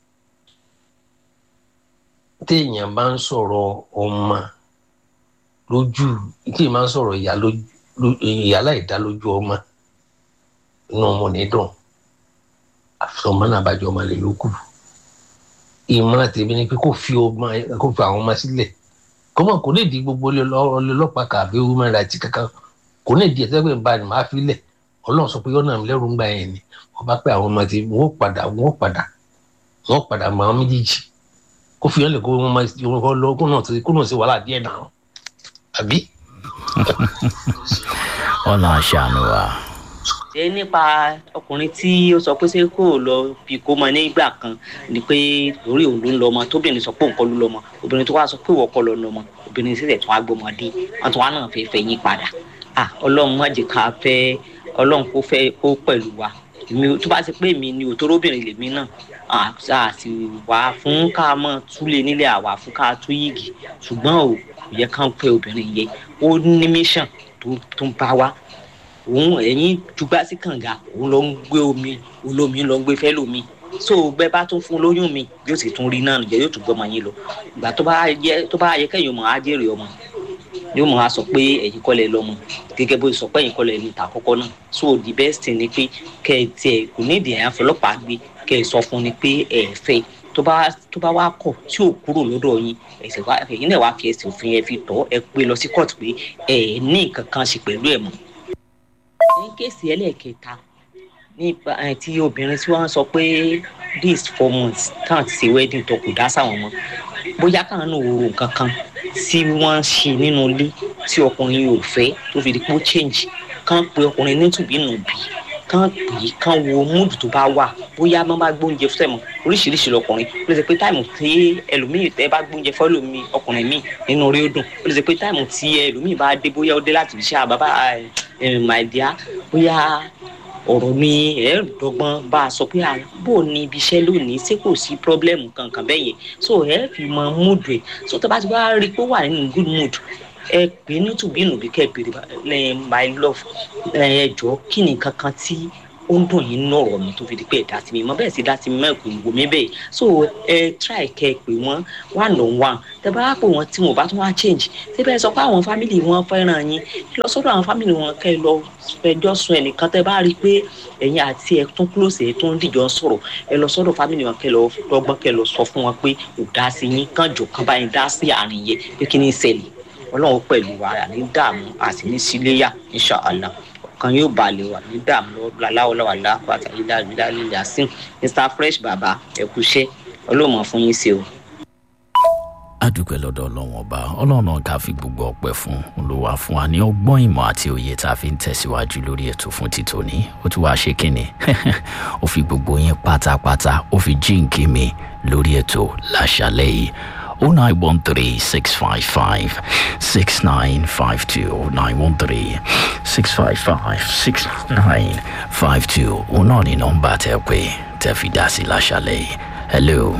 téèyàn bá ń sọ̀rọ̀ ọmọ lójú téèyàn bá ń sọ̀rọ̀ ìyá láìdá lójú ọmọ inú ọmọ ní dùn àfi ọmọ náà bá jọ ọmọ lè lókù ìmọ̀ràn tèmi ni pé kó fi ọmọ kó fi àwọn ọmọ sílẹ̀ kọ́mọ kò ní di gbogbo ọlọ́pàá kàbí women rights kankan kò ní di ẹ̀sẹ̀ pé n ba ni màá fi lẹ̀ ọlọ́run sọ pé yọ́nà mi lẹ́rù ń gbà yẹn ni wọ́n bá pẹ́ àwọn ọmọ tí wọ́n padà wọ́n padà wọ́n padà mọ àwọn méjèèjì kó fi hàn lè kó wọn máa lọ kó náà kó náà ṣe wàhálà díẹ̀ náà àbí. ọ̀nà àṣàánú wa. ṣé nípa ọkùnrin tí ó sọ pé ṣé kò lọ bí kò mọ nígbà kan ni pé lórí òun ló ń lọ ọmọ tóbìnrin sọ pé òun kọ́ ló lọ́mọ obìnrin tó wá sọ pé ìwọ kọ́ lọ lọ́mọ obìnrin sì tẹ̀ tún á gbọmọdé wọn tún wá náà fẹ́ fẹ́ yín padà ah ọlọ́run má jẹ́ ká fẹ́ ọlọ́run kó fẹ́ kó pẹ̀lú wa èmi tó bá ti pé mi ni òtóró-obìnrin lèmi náà àti wà fún ká mọ̀ túlé nílé àwà fún ká tú yìgì ṣùgbọ́n ò yẹ ká ń pẹ́ obìnrin yẹ ó ní mission tó ń bá wa òun ẹ̀yìn dùgbà sí kànga òun ló ń gbé omi olómi ló ń gbé fẹ́ lómi so bẹ́ẹ̀ bá tún fún lóyún mi yóò sì tún rí náà nìjẹ́ yóò tún gbọ́mọ yín lọ ìgbà tó bá yẹ tó bá yẹ kẹ́yìn ọmọ á jèrè ọmọ yóò mọ̀ á sọ pé ẹ̀yin kọ́lẹ̀ lọ́mọ gẹ́gẹ́ bó sọ pé ẹ̀yin kọ́lẹ̀ ní ìta àkọ́kọ́ náà so the best thing ni pé kẹ́ ẹ tiẹ̀ kò ní ìdí ẹ̀yàn fọlọ́pàá gbé kẹ́ ẹ sọ fún ni pé ẹ̀ fẹ́ tó bá tó bá wá kọ̀ tí ò kúrò lọ́dọ̀ yín ẹ̀sẹ̀ wá ẹ̀yin náà wá fi ẹsẹ̀ òfin ẹ fi tọ́ ẹ pé lọ sí court pé ẹ̀ ní nǹkan kan ṣe pẹ̀lú ẹ̀ mọ́. ní kéèsì ẹlẹ́ẹ̀kẹta nípa tí obìnrin tí wọ́n sọ pé this four months táwọn ti ṣe wedding tó kù dá sáwọn mọ́ bóyá káwọn náà wo nǹkan kan tí wọ́n ṣe nínú ilé tí ọkùnrin yóò fẹ́ tó fi di pé ó change kán pe ọkùnrin nítùbí nù bí kán pè é kán wo múdù tó bá wà bóyá wọ́n bá gbóúnjẹ fún ẹ̀mọ́ oríṣiríṣi lọkùnrin ó lè ṣe pé táìmù tí ẹlòmíì tẹ́ bá gbóúnjẹ fún ẹlòmíì ọkùnrin míì nínú orí ó dùn ó lè ṣe pé táìmù tí ẹlòmíì bá dé bóyá ó dé láti fi ṣe àbábá màdìá bóyá ọ̀rọ̀ ni ẹ̀ dọ́gbọ́n bá a sọ pé bó ni ibi iṣẹ́ lónìí ṣé kò sí pírọ́blẹ́mù kankan bẹ́ẹ̀ yẹn so ẹ fi mọ mood rẹ̀ so tó bá ti wá rí i pé ó wà nínú good mood ẹ pè é nítùbínú bí kẹ́ ẹ béèrè my love ẹ jọ kí ni kankan tí ó ń dùn yín nínú ọ̀rọ̀ mi tó fi di pé ẹ dá sí mi mọ bẹ́ẹ̀ sì dá sí mi mọ́ ẹ̀kọ́ ìwò mi bẹ́ẹ̀ so ẹ try kẹ́ ẹ pè wọ́n one on one tẹ bá pè wọ́n tí mo bá tún wá change ṣé bẹ́ẹ̀ sọ pé àwọn family wọn fẹ́ràn yín lọ sọ́dọ̀ àwọn family wọn kẹ́ ẹ lọ fẹjọ́ sun ẹnìkan tẹ bá rí i pé ẹ̀yin àti ẹ̀ tún close ẹ̀ tún dìjọ́ sọ̀rọ̀ ẹ lọ sọ́dọ̀ family wọn kẹ́ ẹ lọ dọ́gbọ́n kẹ́ ẹ lọ sọ fún wọn pé ò dá sí yín kàn jò kàn bá yín dá sí àárín yẹn pé kí ni ìṣẹ̀lẹ̀ ọlọ́run pẹ̀lú wa ní dààmú àti ní síléyà inṣàlá kan yóò balẹ̀ wà ní dààmú láláwọláwà lápá àtàlí dáadáa yàsín mr fresh baba ẹ kúṣẹ́ ọlọ́mọ fún yín ṣe o. adúpẹ́ lọ́dọ̀ ọlọ́run ọba ọlọ́run ká fi gbogbo ọpẹ́ fún olùwà fún wa ní ọgbọ́n ìmọ̀ àti òye tá a fi ń tẹ̀síwájú lórí ètò fún títòní ó tún wá ṣe kínni ó fi gbogbo yín pátápátá ó fi jíǹkí mi lórí ètò láṣálẹ́ yìí 0913 655 6952 0913 655 6952 òun náà ni nọ́mbà tẹ́ pé tẹ́ fi dá sí láṣálẹ́ yìí hello.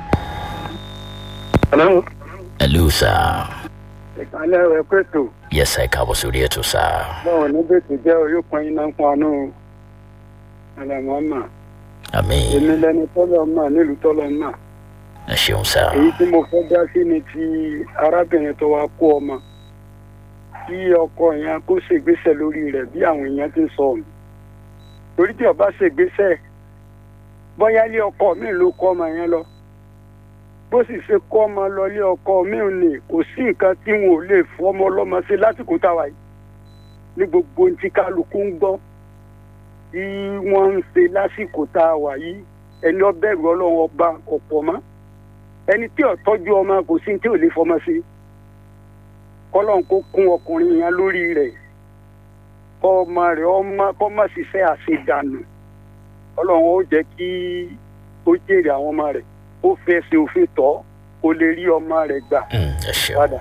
hello. hello sir. ìkàlẹ̀ rẹ̀ pẹ̀tò. yes sir káàbọ̀ sórí ètò sir. báwo ni bẹ́ẹ̀tì jẹ́ oyúkan iná fún anú àlàmọ́mà. àmì. èmi lẹni tọ́lọ̀ mà nílùú tọ́lọ̀ mà. ẹ ṣeun sir. èyí tí mo fẹ́ dá sí ni ti arábìnrin tó wá kó ọmọ tí ọkọ yẹn kó ṣègbésẹ̀ lórí rẹ̀ bí àwọn èèyàn ti ń sọ ọ̀hún. torí tí ọba ṣègbésẹ̀ bóyá ilé ọkọ mi ló kọ́ ọmọ yẹn lọ bó sì ṣe kọ́ ọmọ lọ ilé ọkọ mi ò ní kò sí nǹkan tí wọn ò lè fọ́ ọmọ ọlọ́mọ sí lásìkò táwa yìí ní gbogbo ohun tí kálukú ń gbọ́ tí wọ́n ń ṣe lásìkò táwa yìí ẹni ọbẹ̀rù ọlọ́run ọba ọ̀pọ̀ mọ́ ẹni tí ò tọ́jú ọmọ kò sí tí ò lè fọmọ sí kọ́lọ́n kó kún ọkùnrin yẹn lórí rẹ̀ kọ́ ọmọ rẹ̀ ọmọ kọ́ má ṣiṣẹ́ àṣedànù ọlọ́run ó jẹ́ kí ó jèrè àwọn ọmọ rẹ̀ ó fẹ́ ṣe òfin tọ́ kó lè rí ọmọ rẹ̀ gbà padà.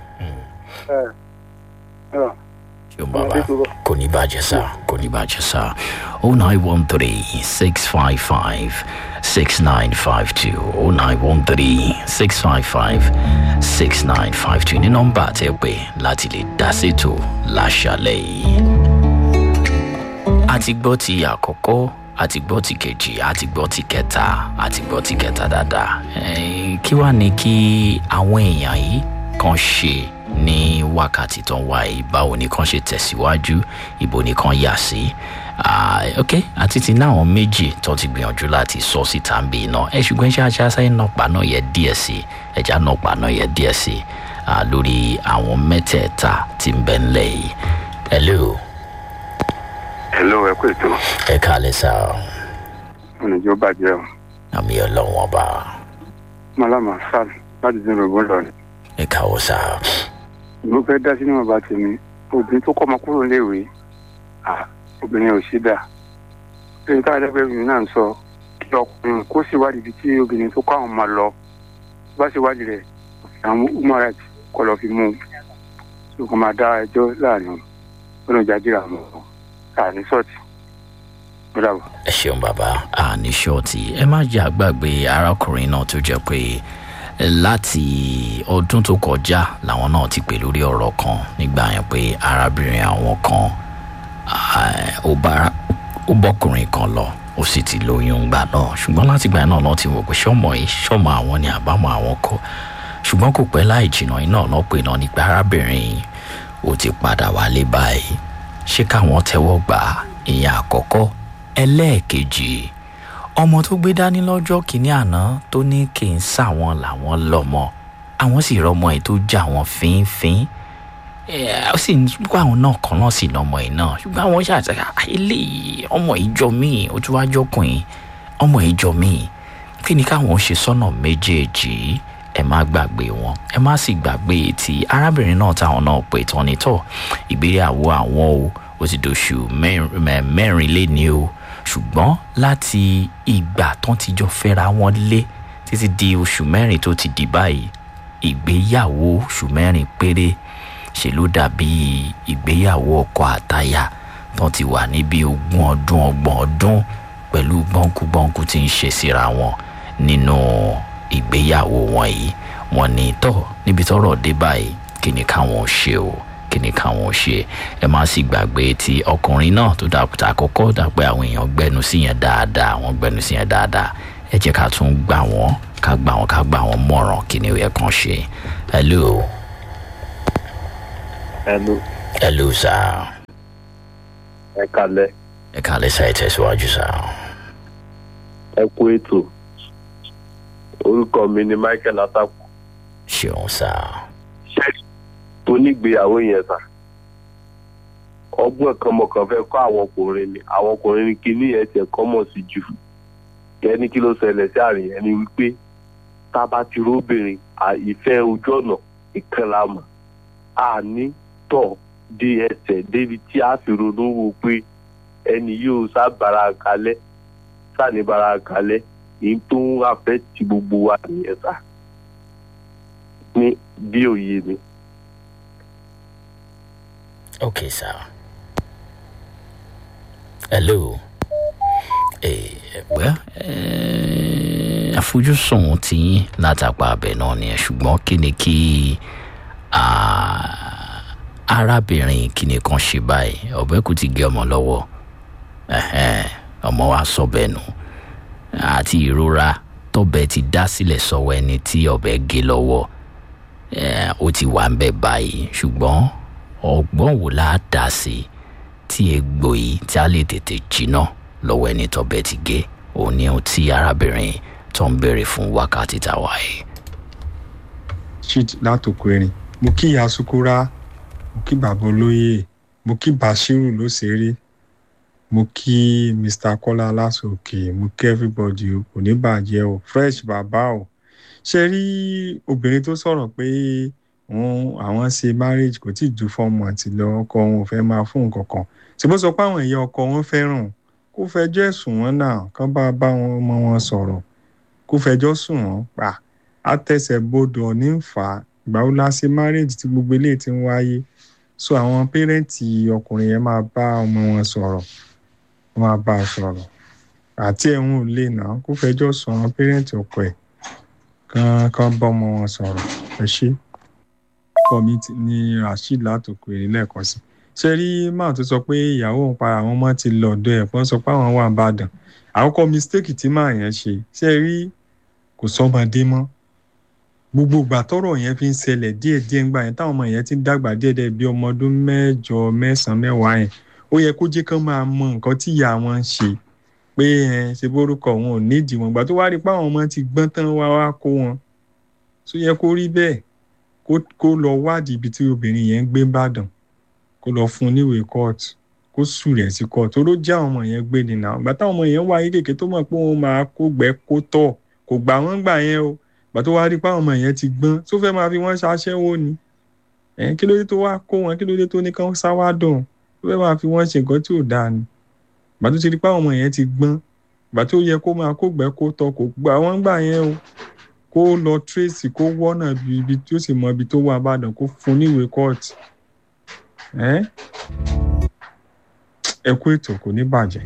Yo, baba kò ní bàjẹ́ sá kò ní bàjẹ́ sá oh nine one three six five five six nine five two oh nine one three six five five six nine five two ní nọ́mbà tẹ́ pé láti lè dá sétò láṣálẹ̀ yìí. a ti gbọ́ ti àkọ́kọ́ a ti gbọ́ ti kejì a ti gbọ́ ti kẹta a ti gbọ́ ti kẹta dáadáa kí wàá ní kí àwọn èèyàn yìí kan ṣe ní wákàtí tó ń wá yìí báwo ni kan ṣe tẹ̀síwájú ibo ni kan yà sí ok àti ti ní àwọn méjì tó ti gbìyànjú láti sọ síta ń bí iná ẹ ṣùgbọ́n iṣẹ́ ajá sáyé náà pa náà yẹ díẹ̀ sí ẹja náà pa náà yẹ díẹ̀ sí lórí àwọn mẹ́tẹ̀ẹ̀ta tí ń bẹ́ ńlẹ̀ yìí hello. hello ẹ kú ètò. ẹ káàlẹ́ sá. ọ̀nàjọ́ bàjẹ́ o. àmì ọlọ́wọ́n ọba. malama sal láti dín rògbòn lọ ni. ẹ káwọ́ sá mo fẹ́ dá sínú ọba tèmi obìnrin tó kọ́ ọmọ kúrò léèwé obìnrin ò ṣe dà lórí táwọn ẹgbẹ́ obìnrin náà ń sọ kí ọkùnrin kó ṣèwádìí ibi tí obìnrin tó kọ́ àwọn ọmọ lọ bá ṣèwádìí rẹ̀ àwọn human rights kọ́ lọ́ọ́ fi mú un tó kọ́ máa dá ẹjọ́ láàrin ọ̀nà ìjájìrà mọ́ àní sọ́ọ̀tì ẹ ṣeun bàbá àní ṣọ́ọ̀tì ẹ má jẹ́ àgbàgbé arákùnrin náà tó jẹ́ pé láti ọdún tó kọjá làwọn náà ti pè lórí ọ̀rọ̀ kan nígbà yẹn pé arábìnrin àwọn kan ó bọ́kùnrin kan lọ ó sì ti lóyún gbà náà ṣùgbọ́n láti gbà náà náà ti wò pé ṣọ́mọ yìí ṣọ́mọ àwọn ni àbámọ̀ àwọn kọ́ ṣùgbọ́n kò pẹ́ láì jìnnà iná náà pè náà nípa arábìnrin ó ti padà wálé báyìí ṣé káwọn tẹ́wọ́ gbà ìyẹn àkọ́kọ́ ẹlẹ́ẹ̀kejì ọmọ tó gbé dání lọ́jọ́ kìíní àná tó ní kí n sáwọn làwọn lọ́mọ àwọn sì rọmọ ẹ̀ tó já wọn fínfín ó sì ń kó àwọn náà kan náà sì lọ́mọ ẹ̀ náà ṣùgbọ́n àwọn ṣàtàkà eléyìí ọmọ ìjọ míì ó tún wá jọkùnrin ọmọ ìjọ míì kí ni káwọn ṣe sọ́nà méjèèjì ẹ má gbàgbé wọn ẹ má sì gbàgbé ti arábìnrin náà táwọn náà pè tán nítọ̀ ìgbéyàwó àwọn o ó ti dòṣù mẹ́rin lé ní o ṣùgbọ́n láti ìgbà tán ti jọ fẹ́ra wọn lé títí di oṣù mẹ́rin tó ti di báyìí ìgbéyàwó oṣù mẹ́rin péré ṣe ló dàbí ìgbéyàwó ọkọ àtaya tán ti wà níbi ogún ọdún ọgbọ̀n ọdún pẹ̀lú gbọ́nkúgbọ́nkú tí ń ṣe síra wọn nínú ìgbéyàwó wọn yìí wọn ní tọ́ níbi tọ́rọ̀ dé báyìí kí ni káwọn ṣe o kí ni káwọn ṣe ẹ má sì gbàgbé tí ọkùnrin náà tó dàpọ̀ àkọ́kọ́ dàpẹ́ àwọn èèyàn gbẹnu sí yẹn dáadáa wọ́n gbẹnu sí yẹn dáadáa ẹ jẹ́ ká tún gbà wọ́n ká gbà wọ́n ká gbà wọ́n mọ̀ràn kí ni ó yẹ kàn ṣe hello. hello. hello sir. ẹ kalẹ. ẹ kalẹ sa ẹ tẹsíwájú sá. ẹ kú ètò orúkọ mi ni michael ataku. ṣeun sá. ṣé onígbéyàwó yẹn sà ọgbọ́n kan mọ̀kàn fẹ́ kọ́ àwọn ọkùnrin ni àwọn ọkùnrin ní kíní yẹn tiẹ̀ kọ́ mọ̀ sí jù ẹni kí ló ṣẹlẹ̀ sí àárín yẹn ni wípé tá a bá ti róbìnrin ìfẹ́ ojú ọ̀nà ìkànnì àmọ́ àní tọ̀ dé ẹsẹ̀ débi tí a fi ronú wo pé ẹni yóò sábàrà kalẹ̀ sàníbàrà kalẹ̀ èyí tó ń afẹ́ ti gbogbo wa nìyẹn sá ní bí òye mi. ok sir hello well àfojúsùn tí látàpá abẹ náà ni ṣùgbọ́n kí ni kí arábìnrin kìnìún kan ṣe báyìí ọ̀bẹ kò ti gé ọmọ lọ́wọ́ ọmọ wa sọ bẹ́ẹ̀ nù àti ìrora tọ́bẹ̀ ti dá sílẹ̀ sọ́wọ́ ẹni tí ọ̀bẹ gé lọ́wọ́ ó ti wà ń bẹ̀ báyìí ṣùgbọ́n ọgbọ́n wò láà dá sí tí egbò yìí tí a lè tètè jiná lọ́wọ́ ẹni tọ́bẹ̀ ti gé òun ni ohun tí arábìnrin tó ń béèrè fún wákàtí táwa yìí. street látòkò erin mo kí ìyá sukura mo kí bàbá olóyè mo kí bashiru lóṣèré mo kí mr kọ́lá lásòkè mo kí everybody o kò ní bàjẹ́ o fresh bàbá o ṣe rí obìnrin tó sọ̀rọ̀ pé wọn àwọn ṣe marriage kò tí ì ju four months lọ ọkọ wọn ò fẹ́ máa fún nǹkan kan ṣùgbọ́n sọ pé àwọn ìyá ọkọ wọn fẹ́ràn kó fẹjọ́ ẹ̀sùn wọn náà kán bá bá wọn ọmọ wọn sọ̀rọ̀ kó fẹjọ́ sùn wọn pa àtẹsẹ̀ bodò ní ń fà á ìgbà wo la ṣe marriage tí gbogbo eléyìí ti ń wáyé so àwọn pẹ́rẹ́ǹtì ọkùnrin yẹn máa bá ọmọ wọn sọ̀rọ̀ wọ́n máa bá a sọ̀rọ̀ àti ẹ̀hún ò lè nà kó fẹjọ́ sùn àwọn pẹ́rẹ́ǹtì ọkọ ẹ̀ kán kán bá ọmọ wọn sọ̀rọ̀ ẹ ṣe ọkọ mi ní rasheed látòkò èrè lẹ́ẹ̀kan sí ṣe rí máà tó sọ pé ìyàwó òun para àwọn ọmọ ti lọ ọ̀dọ̀ ẹ̀ pọ́n sọ pé àwọn wà nìbàdàn àkọ́kọ́ mistake tí máà yẹn ṣe ṣe rí kò sọmọdé mọ́ gbogbo ìgbà tọrọ yẹn fi ń ṣẹlẹ̀ díẹ̀díẹ̀ ńgbà yẹn táwọn ọmọ yẹn ti ń dàgbà díẹ̀díẹ̀ bí ọmọ ọdún mẹ́jọ mẹ́sàn-án mẹ́wàá yẹn ó yẹ kó jẹ́ kán máa mọ nǹkan tí ìyá wọn ń ṣe pé ẹ ṣe bórúkọ wọn ò nídìí wọn ìgbà tó wá rí pé àwọn ọmọ ti gbọ́n tán wá wá kó wọn tó yẹ kó rí bẹ́ẹ̀ kó lọ wádìí ibi tí obìnrin yẹn ń gbé bàdàn kó lọ fún un níwèé kóòtù kó sù rẹ̀ sí kóòtù tó ló já àwọn ọmọ yẹn gbé nìyà ìgbà táwọn ọmọ yẹn wá ayé kékeré tó mọ̀ pé wọ́n máa kó gbẹ́ kó tọ̀ kò gbà wọ́n gbà yẹn o ìgbà tó wá rí pé àwọn ọmọ yẹn ti gbọ́n tó fẹ́ máa fi wọ́n ṣaṣẹ́wó ni kí ló dé tó wá kó wọn kí ló dé tó ní kán sáwá dùn tó fẹ́ máa fi wọ́n ṣe nǹkan tí ò dáa ni ìgbà tó ti rí pé àwọn ọmọ yẹn ti gbọ́n ìgbà tó yẹ kó máa kó gbẹ́ kó tọ̀ kò gbà wọ́n gbà yẹn o kó lọ tracy kó wọ́nà ibi tí ó sì mọ ibi tó wà bàdàn kó fún níwèé kóòtù ẹ kú ètò kò ní bàjẹ́.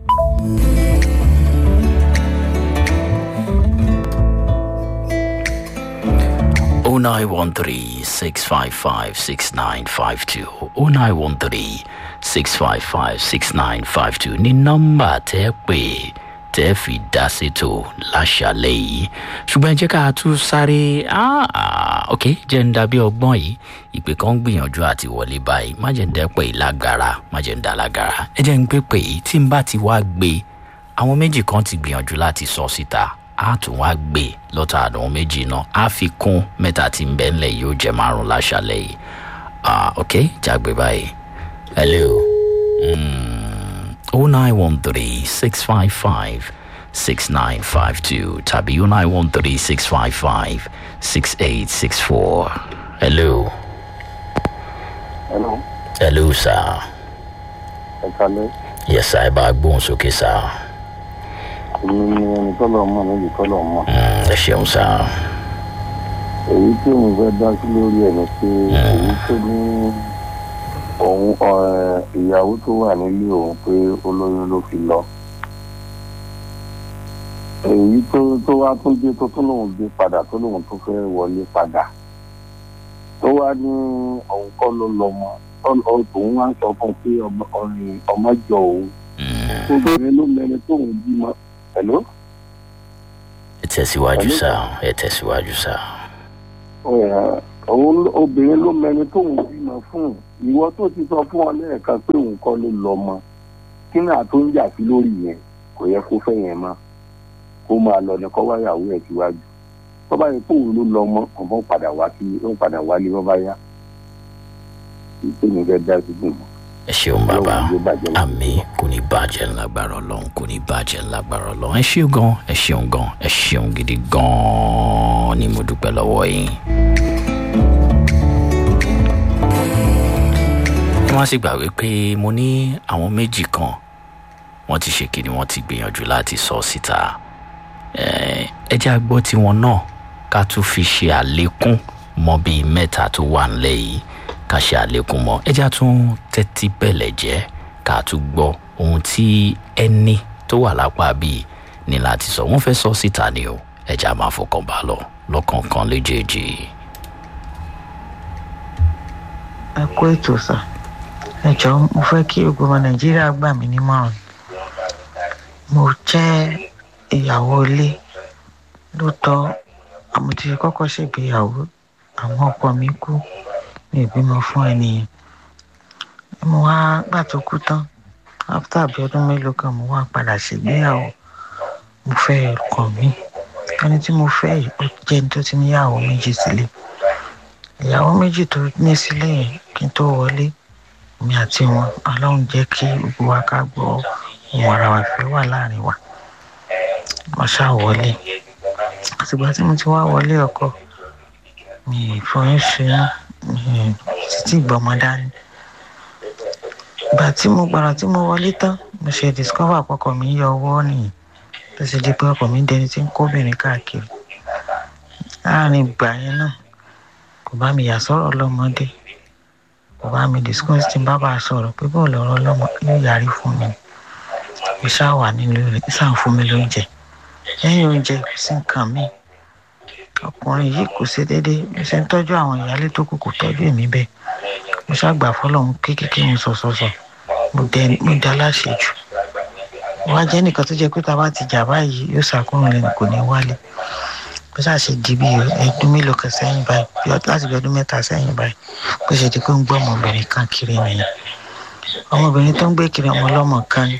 oh nine one three six five five six nine five two oh nine one three six five five six nine five two ní nọ́mbà tẹ́ pè tẹ́ fi dá sétò láṣàlẹ̀ yìí ṣùgbọ́n ẹ jẹ́ ká tún sáré ok jẹ́ ń dàbí ọgbọ́n yìí ìpè kan ń gbìyànjú àti wọlé báyìí má jẹ́ ń dẹ́pẹ́ yìí lágara má jẹ́ ń dá lágara ẹ jẹ́ ń gbé pè yìí tí n bá ti wá gbé àwọn méjì kan ti gbìyànjú láti sọ síta a tún wá gbé lọ́tà àwọn méjì náà a fi kún mẹ́ta tí ń bẹ́ ńlẹ̀ yóò jẹ́ márùn láṣàlẹ̀ yìí ok jágbe báyìí hello. Mm. 0913 655 6952 tàbí 0913 655 6864. Hello. Hello. Hello, sir. Ẹ kalẹ́. yẹsà ẹ bá a gbóhùn sókè sá èmi ni ẹni tọ́lọ̀ mọ̀ níbi tọ́lọ̀ mọ̀. ẹ ṣeun sá èyí tí mo fẹ́ dá sí lórí ẹ̀ ni pé èyí tó ní òun ọ̀- ìyàwó tó wà nílé òun pé olóyún ló fi lọ. èyí tó tó wá tún dé tó tún lòun gbé padà tó lòun tó fẹ́ wọlé padà tó wá ní òun kọ́ ló lọ mọ́ òun wá ń sọ fún un pé ọmọ- ọ̀rìn- ọmọ jọ òun obìnrin ló mẹni tóun bímọ pẹ̀lú. ẹ tẹ̀síwájú sá ẹ tẹ̀síwájú sá Ẹ̀, òun ló- obìnrin ló mẹni tóun bímọ fún ìwọ tó ti sọ fún ọ lẹ́ẹ̀kan pé òun kọ́ ló lọ mọ kí náà tó ń jà sí lórí yẹn kò yẹ kó fẹ́ yẹn mọ́ kó máa lọ ní kọ́ wáyàwó ẹ̀ síwájú tó bá yẹ kó òun ló lọ mọ ọmọ padà wá sí ó ń padà wálé bọ́ bá yá ìpinnu fẹ́ dá sí gbìmọ̀. ẹ ṣeun bàbá àmì kò ní bàjẹ́ ńlágbára ọlọ́run kò ní bàjẹ́ ńlágbára ọlọ́run ẹ ṣeun gan ẹ ṣeun gan ẹ ṣeun gidi gan ni mo dúpẹ́ lọ́wọ́ yín. wọ́n sì gbàgbé pé mo ní àwọn méjì kan wọ́n ti ṣe kíni wọ́n ti gbìyànjú láti sọ síta Eh, ẹ jẹ́ àgbọ́ tiwọn náà ká tún fi ṣe àlékún mọ́ bíi mẹ́ta tó wà ńlẹ̀ yìí ká ṣe àlékún mọ́ ẹ jẹ́ àtún tẹ́tí bẹ̀lẹ̀ jẹ́ ká tún gbọ́ ohun tí ẹni tó wà lápá bíi ní láti sọ wọ́n fẹ́ sọ síta ni o ẹ jẹ́ àmà fọkàn bá lọ lọ́kọ̀ọ̀kan léjèèjì. ẹ kó ètò sà ẹ jọ mo fẹ́ kí gbogbo ọmọ nàìjíríà gbà mí nímọ̀ràn mo jẹ́ ìyàwó ilé lóòótọ́ àmọ́ ti kọ́kọ́ ṣègbéyàwó àwọn ọkọ mi kú mi ò bímọ fún ẹnìyẹn mo wá gbà tó kú tán after bí ọdún mélòó kan mo wá padà ṣègbéyàwó mo fẹ́ ọkọ mi ẹni tí mo fẹ́ yìí ó jẹ́ ẹni tó ti níyàwó méjì sílé ìyàwó méjì tó ní sílé yẹn kí n tó wọlé mi àti wọn ọlọ́run jẹ́ kí gbogbo wa ká gbọ́ ohun ara wa ìfẹ́ wà láàrin wa wọ́n ṣáà wọlé àtìgbà tí mo ti wá wọlé ọkọ mi ì fọyín ṣe mi títí ìgbọmọ dání ìgbà tí mo gbàrà tí mo wọlé tán mo ṣe discover àpọkọ mi yọ ọwọ́ nìyí tó ṣe di pé ọkọ mi dẹni tí ń kóbìnrin káàkiri láàrin ìgbà yẹn náà kò bá mi yà sọ̀rọ̀ lọ́mọdé kò bá mi discuss tí n bá bá a sọ̀rọ̀ pé bọ́ọ̀lù ọ̀rọ̀ lọ́mọ yóò yarí fún mi mo ṣáà wà nílé rẹ̀ ṣáà ń fún mi lóúnjẹ lẹ́yìn oúnjẹ kò sí nǹkan mi ọkùnrin yìí kò ṣe déédéé mo ṣe ń tọ́jú àwọn ìyáálé tó kù kò tọ́jú èmi bẹ́ẹ̀ mo ṣàgbà fọlọ́run kékeré mo sọ̀sọ̀sọ̀ mo dẹ mo dẹ aláṣejù wá jẹ́ nìkan tó jẹ́ pé tá a bá ti jà báyìí yóò ṣàkóhun lẹ́nu kò ní wálé bó ṣáà ṣe di bí ẹdún mélòó kan sẹ́yìn báyìí bí ọ- láti bí ọdún mẹ́ta sẹ́yìn báyìí bó ṣe di pé ń gbọ́ ọmọbìnrin kan kiri nìyẹn ọmọbìnrin tó ń gbé kiri ọmọ ọlọ́mọ kan ni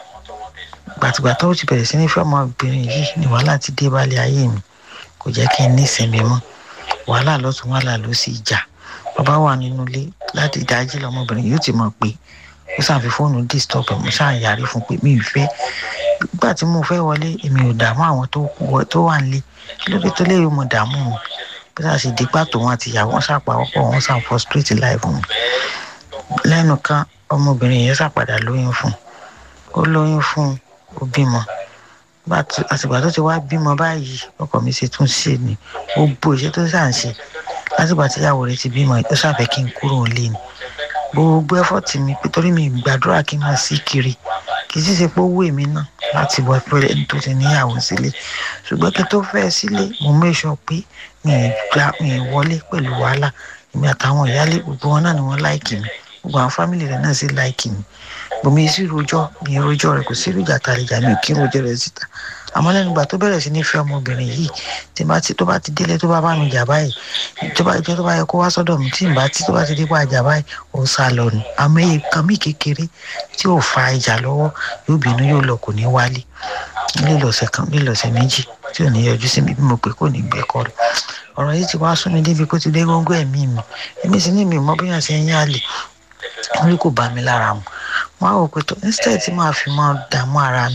gbàtìgbà tó ti bẹ̀rẹ̀ sí ní fẹ́ ọmọbìnrin yìí ni wàhálà ti dé balẹ̀ ayé mi kò jẹ́ kí n ní ìsinmi mọ́ wàhálà lọ́tún wàhálà ló sì jà bàbá wà nínú ilé láti ìdájí lọmọbìnrin yóò ti mọ̀ pé ó sàn fi fóònù disturb ẹ̀ mo sàn yarí fún pé mi ì fẹ́ nígbà tí mo fẹ́ wọlé èmi ò dààmú àwọn tó wọ- tó wà nílé kí ló dé tó lè mo dààmú wọn bí sáà ṣe dípà tó wọn àti ìyàwó wọn ṣàpàwọ́pọ̀ wọn ṣàn frustrate life mi lẹ́nu kan ọmọbìnrin yẹn ṣàpadà lóyún fún un ó lóyún fún un ó bímọ Gbà tó- àtìgbà tó ti wá bímọ báyìí ọkọ mi ṣe tún ṣe ni ó bó iṣẹ́ tó ṣà ń ṣe látìgbà tí ìyàwó rẹ̀ ti bímọ ó ṣàfẹ́ kí n kúrò nílé ni gbogbo ẹfọ́tì mi pé torí mi gbàdúrà kí n máa sí kiri kì í sì ṣe pé ó wù mí náà láti wọ pé ẹni tó ti níyàwó sílé ṣùgbọ́n kí n tó fẹ́ sílé mo mẹ́sọ̀ pé mi ì gba mi ì wọlé pẹ̀lú wàhálà èmi àtàwọn ìyáálé gbogbo wọn náà ni wọ́n láìkì mi gbogbo àwọn fámìlì rẹ̀ náà sì láìkì mi bòmí sí rojọ́ mi ì rojọ́ rẹ̀ kò sí ìrìjà tàlejò mi ò kí rojọ́ rẹ̀ síta àmọ́ lẹ́nu ìgbà tó bẹ̀rẹ̀ sí ní fẹ́ ọmọbìnrin yìí tí bá ti tó bá ti délé tó bá bá mi jà báyìí tó bá jẹ́ tó bá yẹ kó wá sọ́dọ̀ mi tí n bá tí tó bá ti dé pa àjà báyìí ó sá lọ ni àmọ́ èyí kan mí kékeré tí ò fa ìjà lọ́wọ́ yóò bínú yóò lọ kò ní wálé lílọ ọ̀sẹ̀ kan lílọ ọ̀sẹ̀ méjì tí ò ní yọjú sí mi bí mo pè kò ní gbé kọ́ lọ ọ̀rọ̀ yìí ti wá sún mi débi kó ti dé góńgó ẹ̀mí mi èmi sì ní mi ò mọ bí yàn ṣe ń yálè orí kò bá mi lára mu wọn á wò pé tó instead tí màá fi máa dààmú ara mi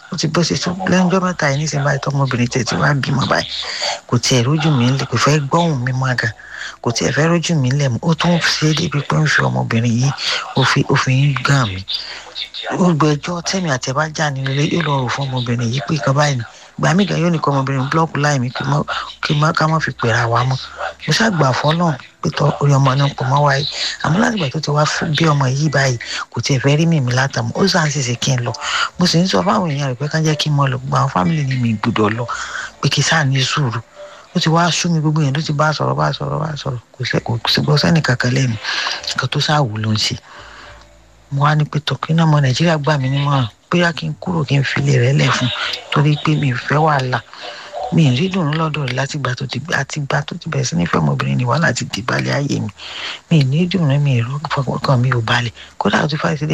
ó ti bọ́ sí tó lẹ́nu ọjọ́ mẹ́ta yìí nísìnyí báyìí tọmọbìnrin tẹ̀ tí wàá bímọ báyìí kò tiẹ̀ rójú mi ńlẹ̀ kò fẹ́ gbọ́hùn mi mọ́ àgà kò tiẹ̀ fẹ́ rójú mi ńlẹ̀ ó tún ṣe é débi pé ń fi ọmọbìnrin yìí ó fi ń gàn mí gbogbo ẹjọ́ tẹ̀mí àti ẹ̀ bá jà nínú ilé yóò lọ rò fún ọmọbìnrin yìí pé ìkan báyìí ni gbà mí gan yóò ní kọ́ ọmọbìnrin búlọ́ọ̀kù láì mí kí ká má fi pèrà wá mọ́ mo ṣàgbà fọ́nà pétọ́ orí ọmọ náà pọ̀ mọ́ wáyé àmọ́ láti ìgbà tó ti wá bí ọmọ yìí báyìí kò tiẹ̀ fẹ́ rí mímí látàmú ó sàn ṣèṣe kí n lọ mo sì ń sọ fáwọn èèyàn rẹ̀ pé ká jẹ́ kí n mọ lọ gbogbo àwọn fámìlì ni mi gbọ́dọ̀ lọ pé kí sáà ní sùúrù ó ti wá sú mi gbogbo yẹn tó ti bá sọ̀rọ̀ bá sọ̀rọ̀ bá sọ̀rọ̀ kò sí gbọ́ sẹ́nì kankan lẹ́nu nǹkan tó sáà wù ló ń ṣe mo wá ní pé tọkí náà ọmọ nàìjíríà gbà mí nímọ̀ràn bóyá kí n kúrò kí n filé rẹ̀ lẹ̀ fún torí pé mi ò fẹ́ wàhálà mi ì rí dùnú lọ́dọ̀ rẹ̀ láti gbà tó ti àti gbà tó ti bẹ̀rẹ̀ sí nífẹ̀ẹ́ ọmọbìnrin ní wàhálà ti dìbàlẹ̀ ayé mi mi ì ní dùnú mi ì rọ́ọ̀kan mi ò balẹ̀ kódà ó ti fà